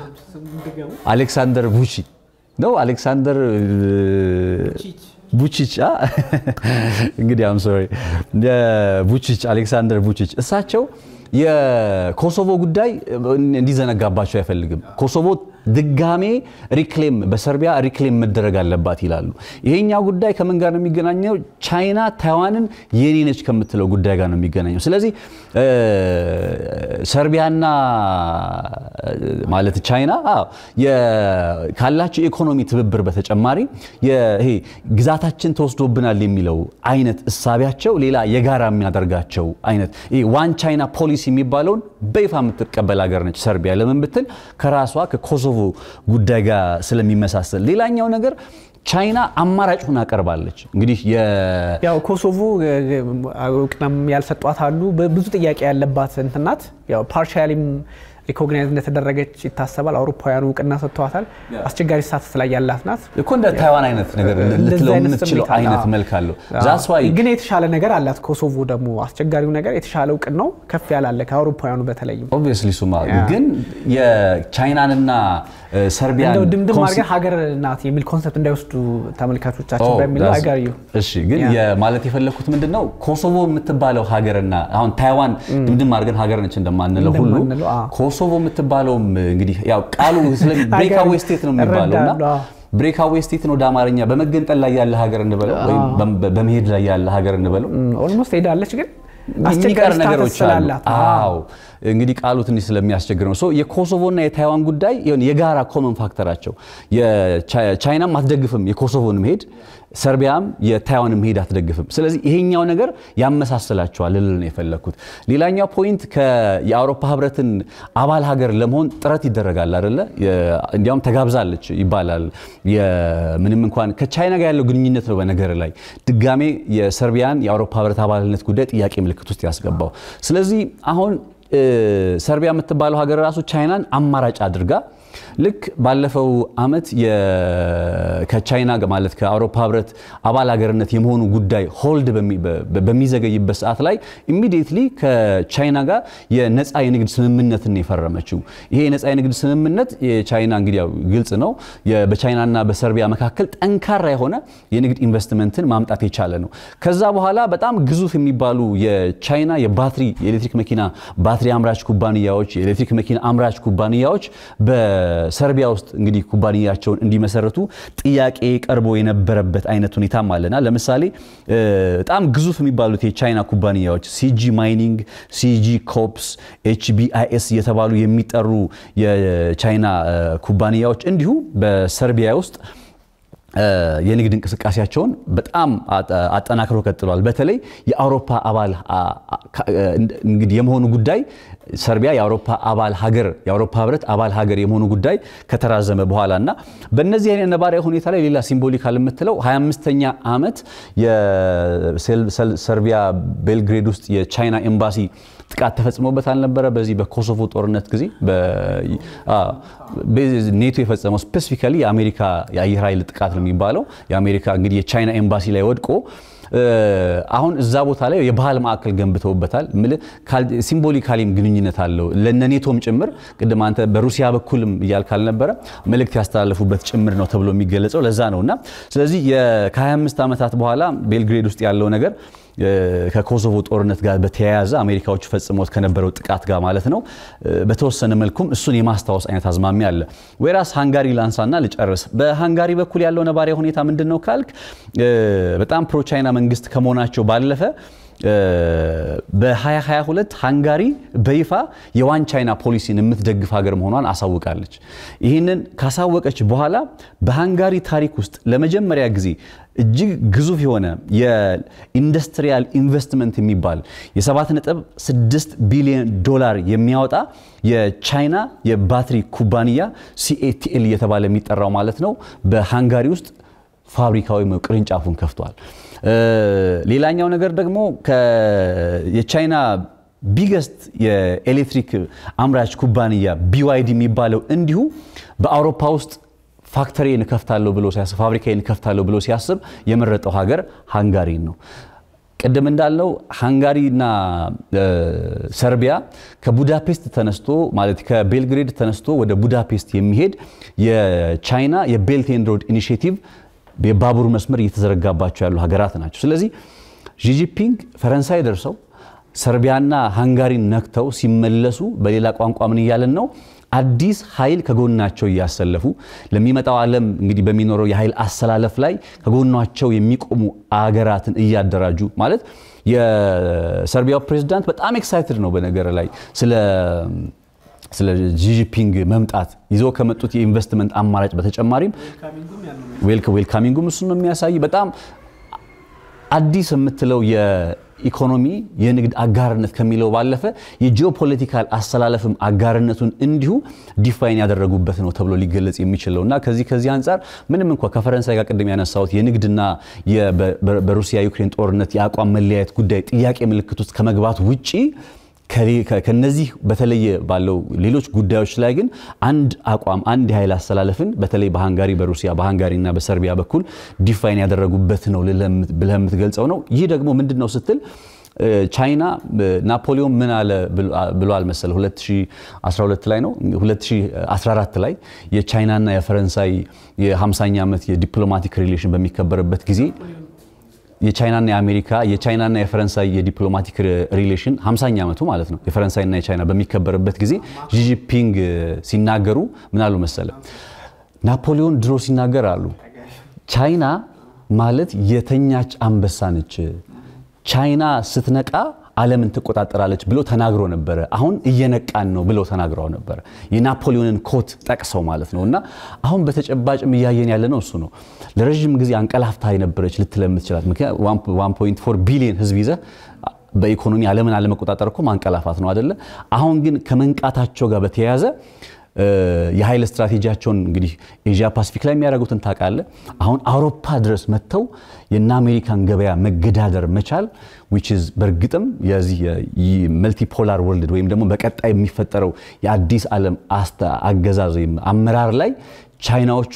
አሌክሳንደር vučić ነው። አሌክሳንደር vučić እንግዲህ አም ሶሪ vučić አሌክሳንደር vučić እሳቸው የኮሶቮ ጉዳይ እንዲዘነጋባቸው አይፈልግም። ኮሶቮ ድጋሜ ሪክሌም በሰርቢያ ሪክሌም መደረግ አለባት ይላሉ። ይሄኛው ጉዳይ ከምን ጋር ነው የሚገናኘው? ቻይና ታይዋንን የኔ ነች ከምትለው ጉዳይ ጋር ነው የሚገናኘው። ስለዚህ ሰርቢያና ማለት ቻይና ካላቸው የኢኮኖሚ ትብብር በተጨማሪ ይሄ ግዛታችን ተወስዶብናል የሚለው አይነት እሳቢያቸው ሌላ የጋራ የሚያደርጋቸው አይነት ዋን ቻይና ፖሊሲ የሚባለውን በይፋ የምትቀበል ሀገር ነች ሰርቢያ። ለምን ብትል ከራሷ ከኮሶቮ ጉዳይ ጋር ስለሚመሳሰል። ሌላኛው ነገር ቻይና አማራጭ ሆና ቀርባለች። እንግዲህ ያው ኮሶቮ እውቅናም ያልሰጧት አሉ። ብዙ ጥያቄ ያለባት እንትን ናት። ያው ፓርሻሊም ሪኮግናይዝ እንደተደረገች ይታሰባል። አውሮፓውያኑ እውቅና ሰጥተዋታል። አስቸጋሪ ስታተስ ላይ ያላት ናት እኮ እንደ ታይዋን አይነት ነገር ልትለው የምትችለው አይነት መልክ አለው። ግን የተሻለ ነገር አላት። ኮሶቮ ደግሞ አስቸጋሪው ነገር የተሻለ እውቅናው ከፍ ያላለ ከአውሮፓውያኑ በተለይም ኦብቪየስሊ ሱማ ግን የቻይናንና ሰርቢያን እንደው ድምድም አድርገን ሀገር ናት የሚል ኮንሰፕት እንዳይወስዱ ተመልካቾቻችን በሚለው አይጋርዩ እሺ ግን ማለት የፈለግኩት ምንድን ነው ኮሶቮ የምትባለው ሀገርና አሁን ታይዋን ድምድም አድርገን ሀገር ነች እንደማንለው ሁሉ ኮሶቮ የምትባለውም እንግዲህ ያው ቃሉ ብሬካዌ ስቴት ነው የሚባለው እና ብሬካዌ ስቴትን ወደ አማርኛ በመገንጠል ላይ ያለ ሀገር እንበለው ወይም በመሄድ ላይ ያለ ሀገር እንበለው ኦልሞስት ሄዳለች ግን የሚቀር ነገሮች አሉ። አዎ እንግዲህ ቃሉ ትንሽ ስለሚያስቸግር ነው። የኮሶቮና የታይዋን ጉዳይ የጋራ ኮመን ፋክተራቸው ቻይናም አትደግፍም የኮሶቮን መሄድ፣ ሰርቢያም የታይዋን መሄድ አትደግፍም። ስለዚህ ይሄኛው ነገር ያመሳስላቸዋል ልል ነው የፈለግኩት። ሌላኛው ፖይንት የአውሮፓ ህብረትን አባል ሀገር ለመሆን ጥረት ይደረጋል አይደለ? እንዲያውም ተጋብዛለች ይባላል። ምንም እንኳን ከቻይና ጋር ያለው ግንኙነት ነው በነገር ላይ ድጋሜ የሰርቢያን የአውሮፓ ህብረት አባልነት ጉዳይ ጥያቄ ምልክት ውስጥ ያስገባው። ስለዚህ አሁን ሰርቢያ የምትባለው ሀገር ራሱ ቻይናን አማራጭ አድርጋ ልክ ባለፈው ዓመት ከቻይና ማለት ከአውሮፓ ህብረት አባል ሀገርነት የመሆኑ ጉዳይ ሆልድ በሚዘገይበት ሰዓት ላይ ኢሚዲየትሊ ከቻይና ጋር የነፃ የንግድ ስምምነትን የፈረመችው። ይሄ የነፃ የንግድ ስምምነት የቻይና እንግዲህ ያው ግልጽ ነው በቻይናና በሰርቢያ መካከል ጠንካራ የሆነ የንግድ ኢንቨስትመንትን ማምጣት የቻለ ነው። ከዛ በኋላ በጣም ግዙፍ የሚባሉ የቻይና የባትሪ የኤሌክትሪክ መኪና ባትሪ አምራች ኩባንያዎች፣ የኤሌክትሪክ መኪና አምራች ኩባንያዎች በሰርቢያ ውስጥ እንግዲህ ኩባንያቸውን እንዲመሰረቱ ጥያቄ ቀርቦ የነበረበት አይነት ሁኔታም አለና ለምሳሌ በጣም ግዙፍ የሚባሉት የቻይና ኩባንያዎች ሲጂ ማይኒንግ፣ ሲጂ ኮፕስ፣ ኤችቢአይኤስ እየተባሉ የሚጠሩ የቻይና ኩባንያዎች እንዲሁ በሰርቢያ ውስጥ የንግድ እንቅስቃሴያቸውን በጣም አጠናክረው ቀጥለዋል። በተለይ የአውሮፓ አባል እንግዲህ የመሆኑ ጉዳይ ሰርቢያ የአውሮፓ አባል ሀገር የአውሮፓ ህብረት አባል ሀገር የመሆኑ ጉዳይ ከተራዘመ በኋላ እና በእነዚህ አይነት ነባራዊ ሁኔታ ላይ ሌላ ሲምቦሊካል የምትለው 25ኛ ዓመት የሰርቢያ ቤልግሬድ ውስጥ የቻይና ኤምባሲ ጥቃት ተፈጽሞበት አልነበረ? በዚህ በኮሶቮ ጦርነት ጊዜ ኔቶ የፈጸመው ስፔሲፊካሊ የአሜሪካ የአየር ኃይል ጥቃት ነው የሚባለው። የአሜሪካ እንግዲህ የቻይና ኤምባሲ ላይ ወድቆ አሁን እዛ ቦታ ላይ የባህል ማዕከል ገንብተውበታል። ሲምቦሊካሊም ግንኙነት አለው ለነ ኔቶም ጭምር ቅድም አንተ በሩሲያ በኩልም እያልክ አልነበረ መልእክት ያስተላለፉበት ጭምር ነው ተብሎ የሚገለጸው ለዛ ነው እና ስለዚህ ከ25 ዓመታት በኋላ ቤልግሬድ ውስጥ ያለው ነገር ከኮሶቮ ጦርነት ጋር በተያያዘ አሜሪካዎቹ ፈጽሞት ከነበረው ጥቃት ጋር ማለት ነው በተወሰነ መልኩም እሱን የማስታወስ አይነት አዝማሚያ አለ። ወይራስ ሃንጋሪ ላንሳና ልጨርስ። በሃንጋሪ በኩል ያለው ነባሪያ ሁኔታ ምንድን ነው ካልክ በጣም ፕሮ ቻይና መንግስት ከመሆናቸው ባለፈ በ2022 ሃንጋሪ በይፋ የዋን ቻይና ፖሊሲን የምትደግፍ ሀገር መሆኗን አሳውቃለች። ይህንን ካሳወቀች በኋላ በሃንጋሪ ታሪክ ውስጥ ለመጀመሪያ ጊዜ እጅግ ግዙፍ የሆነ የኢንዱስትሪያል ኢንቨስትመንት የሚባል የ7.6 ቢሊዮን ዶላር የሚያወጣ የቻይና የባትሪ ኩባንያ ሲኤቲኤል እየተባለ የሚጠራው ማለት ነው በሃንጋሪ ውስጥ ፋብሪካዊ ቅርንጫፉን ከፍቷል። ሌላኛው ነገር ደግሞ የቻይና ቢገስት የኤሌክትሪክ አምራች ኩባንያ ቢዋይዲ የሚባለው እንዲሁ በአውሮፓ ውስጥ ፋክተሪን እከፍታለሁ ብሎ ሲያስብ ፋብሪካን እከፍታለሁ ብሎ ሲያስብ የመረጠው ሀገር ሃንጋሪን ነው። ቅድም እንዳልነው ሃንጋሪና ሰርቢያ ከቡዳፔስት ተነስቶ ማለት ከቤልግሬድ ተነስቶ ወደ ቡዳፔስት የሚሄድ የቻይና የቤልት ኤንድ ሮድ ኢኒሽቲቭ የባቡር መስመር እየተዘረጋባቸው ያሉ ሀገራት ናቸው። ስለዚህ ዢጂፒንግ ፈረንሳይ ደርሰው ሰርቢያና ሃንጋሪን ነክተው ሲመለሱ በሌላ ቋንቋ ምን እያለን ነው? አዲስ ኃይል ከጎናቸው እያሰለፉ ለሚመጣው ዓለም እንግዲህ በሚኖረው የኃይል አሰላለፍ ላይ ከጎናቸው የሚቆሙ አገራትን እያደራጁ ማለት የሰርቢያው ፕሬዝዳንት በጣም ኤክሳይትድ ነው በነገር ላይ ስለ ስለ ጂጂፒንግ መምጣት ይዘው ከመጡት የኢንቨስትመንት አማራጭ በተጨማሪም ዌልካሚንጉም እሱ ነው የሚያሳይ በጣም አዲስ የምትለው የኢኮኖሚ የንግድ አጋርነት ከሚለው ባለፈ የጂኦፖለቲካል አሰላለፍም አጋርነቱን እንዲሁ ዲፋይን ያደረጉበት ነው ተብሎ ሊገለጽ የሚችለው እና ከዚህ ከዚህ አንጻር ምንም እንኳ ከፈረንሳይ ጋር ቅድም ያነሳሁት የንግድና በሩሲያ ዩክሬን ጦርነት የአቋም መለያየት ጉዳይ ጥያቄ ምልክት ውስጥ ከመግባት ውጪ ከነዚህ በተለየ ባለው ሌሎች ጉዳዮች ላይ ግን አንድ አቋም አንድ የኃይል አስተላለፍን በተለይ በሃንጋሪ በሩሲያ በሃንጋሪና በሰርቢያ በኩል ዲፋይን ያደረጉበት ነው ብለህ የምትገልጸው ነው። ይህ ደግሞ ምንድን ነው ስትል ቻይና ናፖሊዮን ምን አለ ብሏል መሰለ 2012 ላይ ነው 2014 ላይ የቻይናና የፈረንሳይ የ50ኛ ዓመት የዲፕሎማቲክ ሪሌሽን በሚከበርበት ጊዜ የቻይናና የአሜሪካ የቻይናና የፈረንሳይ የዲፕሎማቲክ ሪሌሽን 50ኛ ዓመቱ ማለት ነው የፈረንሳይና የቻይና በሚከበርበት ጊዜ ጂጂፒንግ ሲናገሩ ምን አሉ መሰለ ናፖሊዮን ድሮ ሲናገር አሉ ቻይና ማለት የተኛች አንበሳ ነች ቻይና ስትነቃ ዓለምን ትቆጣጠራለች ብሎ ተናግሮ ነበረ። አሁን እየነቃን ነው ብለው ተናግረው ነበረ። የናፖሊዮንን ኮት ጠቅሰው ማለት ነው። እና አሁን በተጨባጭም እያየን ያለ ነው እሱ ነው። ለረዥም ጊዜ አንቀላፍታ የነበረች ልትለም ትችላት። ምክንያት 1.4 ቢሊዮን ህዝብ ይዘህ በኢኮኖሚ ዓለምን አለመቆጣጠር እኮ ማንቀላፋት ነው አደለ? አሁን ግን ከመንቃታቸው ጋር በተያያዘ የኃይል ስትራቴጂያቸውን እንግዲህ ኤዥያ ፓሲፊክ ላይ የሚያደርጉትን ታውቃለህ። አሁን አውሮፓ ድረስ መጥተው የእነ አሜሪካን ገበያ መገዳደር መቻል ዊች ኢዝ በእርግጥም የዚህ መልቲፖላር ወርልድ ወይም ደግሞ በቀጣይ የሚፈጠረው የአዲስ ዓለም አገዛዝ ወይም አመራር ላይ ቻይናዎቹ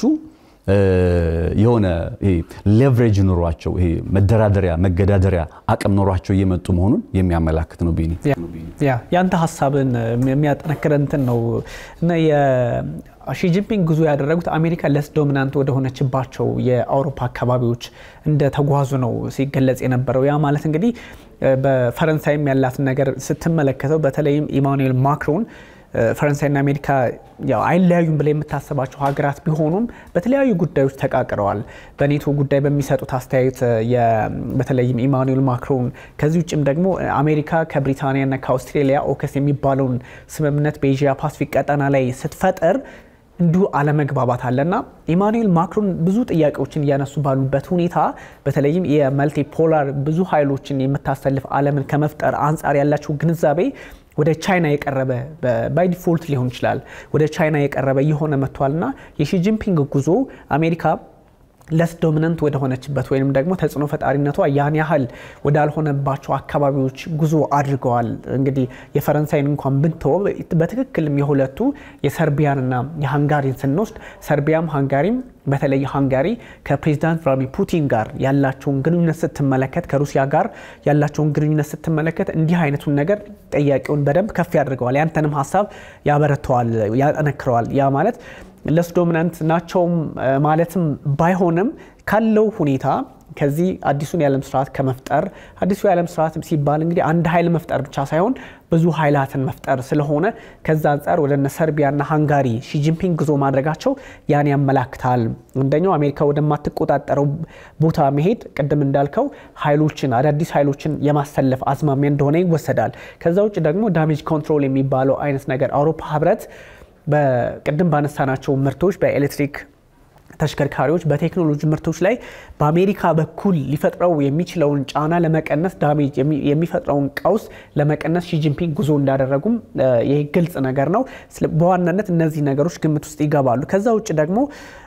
የሆነ ሌቨሬጅ ኖሯቸው ይሄ መደራደሪያ መገዳደሪያ አቅም ኖሯቸው እየመጡ መሆኑን የሚያመላክት ነው። ቤኒ ያ ያንተ ሀሳብን የሚያጠነክረ እንትን ነው እና የሺጂንፒንግ ጉዞ ያደረጉት አሜሪካ ለስ ዶሚናንት ወደሆነችባቸው የአውሮፓ አካባቢዎች እንደተጓዙ ነው ሲገለጽ የነበረው። ያ ማለት እንግዲህ በፈረንሳይም ያላትን ነገር ስትመለከተው በተለይም ኢማኑኤል ማክሮን ፈረንሳይና አሜሪካ ያው አይለያዩም ብላ የምታስባቸው ሀገራት ቢሆኑም በተለያዩ ጉዳዮች ተቃቅረዋል። በኔቶ ጉዳይ በሚሰጡት አስተያየት በተለይም ኢማኑኤል ማክሮን ከዚህ ውጭም ደግሞ አሜሪካ ከብሪታንያና ከአውስትሬሊያ ኦከስ የሚባለውን ስምምነት በኤዥያ ፓሲፊክ ቀጠና ላይ ስትፈጥር እንዲሁ አለመግባባት አለና ኢማኑኤል ማክሮን ብዙ ጥያቄዎችን እያነሱ ባሉበት ሁኔታ በተለይም የመልቲፖላር ብዙ ኃይሎችን የምታሰልፍ ዓለምን ከመፍጠር አንጻር ያላቸው ግንዛቤ ወደ ቻይና የቀረበ ባይ ዲፎልት ሊሆን ይችላል ወደ ቻይና የቀረበ እየሆነ መጥቷልና የሺጂንፒንግ ጉዞ አሜሪካ ለስ ዶሚነንት ወደሆነችበት ወይም ደግሞ ተጽዕኖ ፈጣሪነቷ ያን ያህል ወዳልሆነባቸው አካባቢዎች ጉዞ አድርገዋል። እንግዲህ የፈረንሳይን እንኳን ብንተወ በትክክልም የሁለቱ የሰርቢያንና የሃንጋሪን ስንወስድ ሰርቢያም ሃንጋሪም በተለይ ሃንጋሪ ከፕሬዚዳንት ቭላድሚር ፑቲን ጋር ያላቸውን ግንኙነት ስትመለከት ከሩሲያ ጋር ያላቸውን ግንኙነት ስትመለከት እንዲህ አይነቱን ነገር ጥያቄውን በደንብ ከፍ ያደርገዋል። ያንተንም ሀሳብ ያበረተዋል፣ ያጠነክረዋል። ያ ማለት ለስ ዶሚናንት ናቸውም ማለትም ባይሆንም ካለው ሁኔታ ከዚህ አዲሱን የዓለም ስርዓት ከመፍጠር አዲሱ የዓለም ስርዓት ሲባል እንግዲህ አንድ ኃይል መፍጠር ብቻ ሳይሆን ብዙ ኃይላትን መፍጠር ስለሆነ ከዛ አንጻር ወደ ሰርቢያና ሃንጋሪ ሺጂንፒንግ ጉዞ ማድረጋቸው ያን ያመላክታል። አንደኛው አሜሪካ ወደማትቆጣጠረው ቦታ መሄድ ቅድም እንዳልከው ኃይሎችን አዳዲስ ኃይሎችን የማሰለፍ አዝማሚያ እንደሆነ ይወሰዳል። ከዛ ውጭ ደግሞ ዳሜጅ ኮንትሮል የሚባለው አይነት ነገር አውሮፓ ህብረት በቅድም ባነሳናቸው ምርቶች በኤሌክትሪክ ተሽከርካሪዎች በቴክኖሎጂ ምርቶች ላይ በአሜሪካ በኩል ሊፈጥረው የሚችለውን ጫና ለመቀነስ ዳሜጅ የሚፈጥረውን ቀውስ ለመቀነስ ሺጂንፒንግ ጉዞ እንዳደረጉም ይህ ግልጽ ነገር ነው። በዋናነት እነዚህ ነገሮች ግምት ውስጥ ይገባሉ። ከዛ ውጭ ደግሞ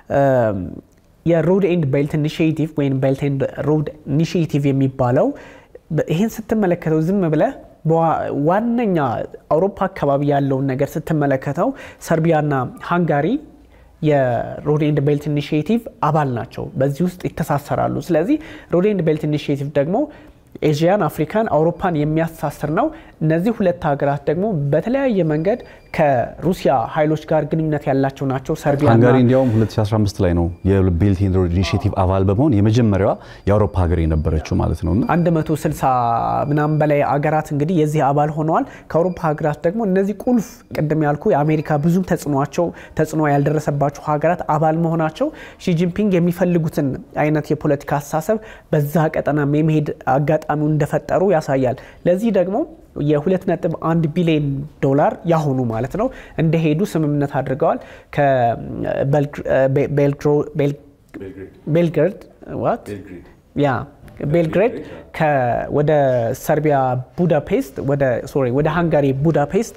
የሮድ ኤንድ ቤልት ኢኒሽቲቭ ወይም ቤልት ኤንድ ሮድ ኢኒሽቲቭ የሚባለው ይህን ስትመለከተው ዝም ብለህ ዋነኛ አውሮፓ አካባቢ ያለውን ነገር ስትመለከተው ሰርቢያና ሃንጋሪ የሮድ ኤንድ ቤልት ኢኒሽቲቭ አባል ናቸው። በዚህ ውስጥ ይተሳሰራሉ። ስለዚህ ሮድ ኤንድ ቤልት ኢኒሽቲቭ ደግሞ ኤዥያን፣ አፍሪካን፣ አውሮፓን የሚያስተሳስር ነው። እነዚህ ሁለት ሀገራት ደግሞ በተለያየ መንገድ ከሩሲያ ኃይሎች ጋር ግንኙነት ያላቸው ናቸው። ሰርቢያ ሃንጋሪ እንዲያውም 2015 ላይ ነው የቤልት ኤንድ ሮድ ኢኒሽቲቭ አባል በመሆን የመጀመሪያዋ የአውሮፓ ሀገር የነበረችው ማለት ነው። 160 ምናምን በላይ አገራት እንግዲህ የዚህ አባል ሆነዋል። ከአውሮፓ ሀገራት ደግሞ እነዚህ ቁልፍ ቅድም ያልኩ የአሜሪካ ብዙም ተጽዕኖቸው ተጽዕኖ ያልደረሰባቸው ሀገራት አባል መሆናቸው ሺጂንፒንግ የሚፈልጉትን አይነት የፖለቲካ አስተሳሰብ በዛ ቀጠና የመሄድ አጋጣሚውን እንደፈጠሩ ያሳያል። ለዚህ ደግሞ የ2.1 ቢሊዮን ዶላር ያሆኑ ማለት ነው እንደሄዱ ስምምነት አድርገዋል። ቤልግሬድ ያ ቤልግሬድ ወደ ሰርቢያ ቡዳፔስት ሶሪ ወደ ሃንጋሪ ቡዳፔስት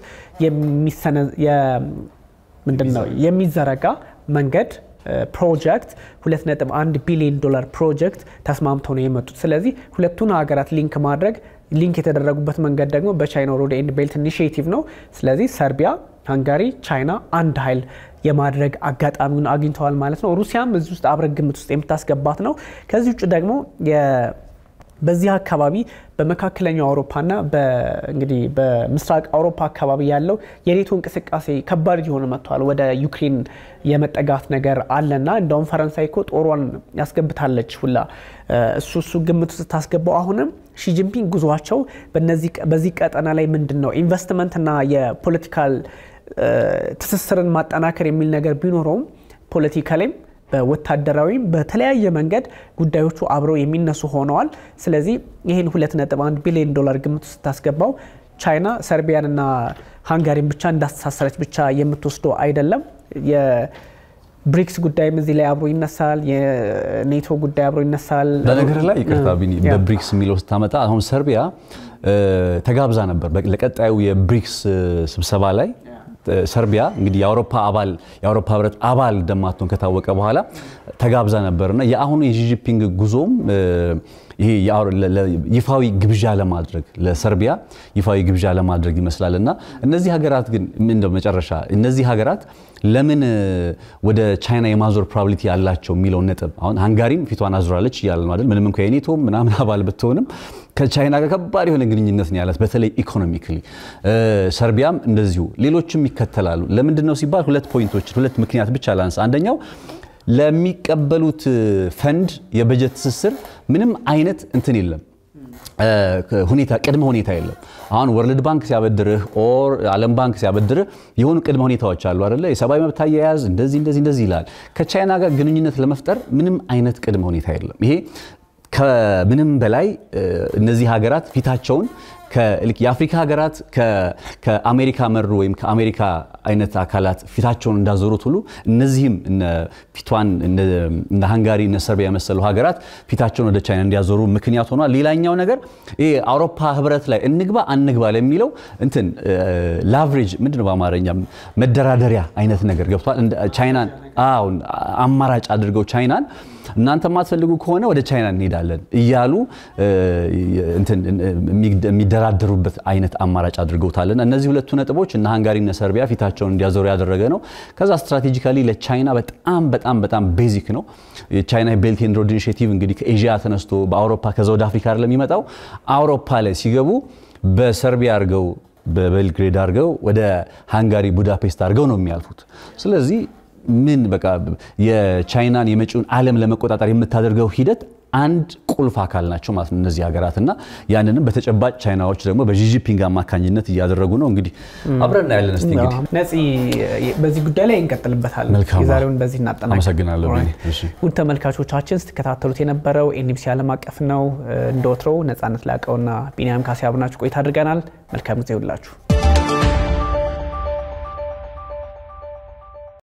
ምንድን ነው የሚዘረጋ መንገድ ፕሮጀክት 2.1 ቢሊዮን ዶላር ፕሮጀክት ተስማምተው ነው የመጡት። ስለዚህ ሁለቱን ሀገራት ሊንክ ማድረግ ሊንክ የተደረጉበት መንገድ ደግሞ በቻይና ሮድ ኤንድ ቤልት ኢኒሽቲቭ ነው። ስለዚህ ሰርቢያ፣ ሃንጋሪ፣ ቻይና አንድ ኃይል የማድረግ አጋጣሚውን አግኝተዋል ማለት ነው። ሩሲያም እዚህ ውስጥ አብረህ ግምት ውስጥ የምታስገባት ነው። ከዚህ ውጭ ደግሞ በዚህ አካባቢ በመካከለኛው አውሮፓና እንግዲህ በምስራቅ አውሮፓ አካባቢ ያለው የኔቶ እንቅስቃሴ ከባድ እየሆነ መጥቷል። ወደ ዩክሬን የመጠጋት ነገር አለና እንደውም ፈረንሳይ እኮ ጦሯን ያስገብታለች ሁላ እሱ እሱ ግምት ውስጥ ስታስገባው አሁንም ሺጂንፒንግ ጉዟቸው በዚህ ቀጠና ላይ ምንድን ነው ኢንቨስትመንትና የፖለቲካል ትስስርን ማጠናከር የሚል ነገር ቢኖረውም ፖለቲካላይም በወታደራዊም በተለያየ መንገድ ጉዳዮቹ አብረው የሚነሱ ሆነዋል። ስለዚህ ይህን 2.1 ቢሊዮን ዶላር ግምት ውስጥ ስታስገባው ቻይና ሰርቢያንና ሃንጋሪን ብቻ እንዳስተሳሰረች ብቻ የምትወስደው አይደለም። የብሪክስ ጉዳይም እዚህ ላይ አብሮ ይነሳል። የኔቶ ጉዳይ አብሮ ይነሳል። በነገር ላይ ይቅርታ ቢኒ፣ በብሪክስ የሚለው ስታመጣ አሁን ሰርቢያ ተጋብዛ ነበር ለቀጣዩ የብሪክስ ስብሰባ ላይ ሰርቢያ እንግዲህ የአውሮፓ አባል የአውሮፓ ህብረት አባል እንደማትሆን ከታወቀ በኋላ ተጋብዛ ነበርና የአሁኑ የጂጂፒንግ ጉዞም ይሄ ይፋዊ ግብዣ ለማድረግ ለሰርቢያ ይፋዊ ግብዣ ለማድረግ ይመስላል እና እነዚህ ሀገራት ግን ምንድነው መጨረሻ እነዚህ ሀገራት ለምን ወደ ቻይና የማዞር ፕሮባቢሊቲ ያላቸው የሚለውን ነጥብ አሁን ሃንጋሪም ፊቷን አዙራለች እያለ ነው አይደል? ምንም እንኳ የኔቶ ምናምን አባል ብትሆንም ከቻይና ጋር ከባድ የሆነ ግንኙነት ነው ያላት፣ በተለይ ኢኮኖሚክሊ። ሰርቢያም እንደዚሁ፣ ሌሎችም ይከተላሉ። ለምንድን ነው ሲባል ሁለት ፖይንቶችን ሁለት ምክንያት ብቻ ላንሳ። አንደኛው ለሚቀበሉት ፈንድ የበጀት ትስስር ምንም አይነት እንትን የለም ሁኔታ ቅድመ ሁኔታ የለም። አሁን ወርልድ ባንክ ሲያበድርህ ኦር ዓለም ባንክ ሲያበድርህ የሆኑ ቅድመ ሁኔታዎች አሉ አይደለ? የሰብአዊ መብት አያያዝ እንደዚህ እንደዚህ እንደዚህ ይላል። ከቻይና ጋር ግንኙነት ለመፍጠር ምንም አይነት ቅድመ ሁኔታ የለም። ይሄ ከምንም በላይ እነዚህ ሀገራት ፊታቸውን የአፍሪካ ሀገራት ከአሜሪካ መሩ ወይም ከአሜሪካ አይነት አካላት ፊታቸውን እንዳዞሩት ሁሉ እነዚህም ፊቷን እነ ሃንጋሪ እነ ሰርቢያ የመሰሉ ሀገራት ፊታቸውን ወደ ቻይና እንዲያዞሩ ምክንያት ሆኗል። ሌላኛው ነገር ይሄ አውሮፓ ህብረት ላይ እንግባ አንግባ ለሚለው እንትን ላቭሬጅ ምንድነው በአማርኛ መደራደሪያ አይነት ነገር ገብቷል። ቻይናን አማራጭ አድርገው ቻይናን እናንተ የማትፈልጉ ከሆነ ወደ ቻይና እንሄዳለን እያሉ የሚደራደሩበት አይነት አማራጭ አድርገውታልና እነዚህ ሁለቱ ነጥቦች እነ ሃንጋሪ እነ ሰርቢያ ፊታቸውን እንዲያዞሩ ያደረገ ነው። ከዛ ስትራቴጂካሊ ለቻይና በጣም በጣም በጣም ቤዚክ ነው። የቻይና ቤልት ኤንድ ሮድ ኢኒሼቲቭ እንግዲህ ከኤዥያ ተነስቶ በአውሮፓ ከዛ ወደ አፍሪካ አይደለም የሚመጣው። አውሮፓ ላይ ሲገቡ በሰርቢያ አድርገው በቤልግሬድ አድርገው ወደ ሃንጋሪ ቡዳፔስት አድርገው ነው የሚያልፉት። ስለዚህ ምን በቃ የቻይናን የመጪውን ዓለም ለመቆጣጠር የምታደርገው ሂደት አንድ ቁልፍ አካል ናቸው ማለት ነው እነዚህ ሀገራት እና ያንንም በተጨባጭ ቻይናዎች ደግሞ በጂጂፒንግ አማካኝነት እያደረጉ ነው። እንግዲህ አብረን እናያለን። እስቲ እንግዲህ ነፂ፣ በዚህ ጉዳይ ላይ እንቀጥልበታለን። የዛሬውን በዚህ እናጠናቅ። አመሰግናለሁ። ውድ ተመልካቾቻችን ስትከታተሉት የነበረው ኤንቢሲ ዓለም አቀፍ ነው። እንደ ወትሮው ነፃነት ላቀውና ቢኒያም ካሴ አብናችሁ ቆይታ አድርገናል። መልካም ጊዜ ሁላችሁ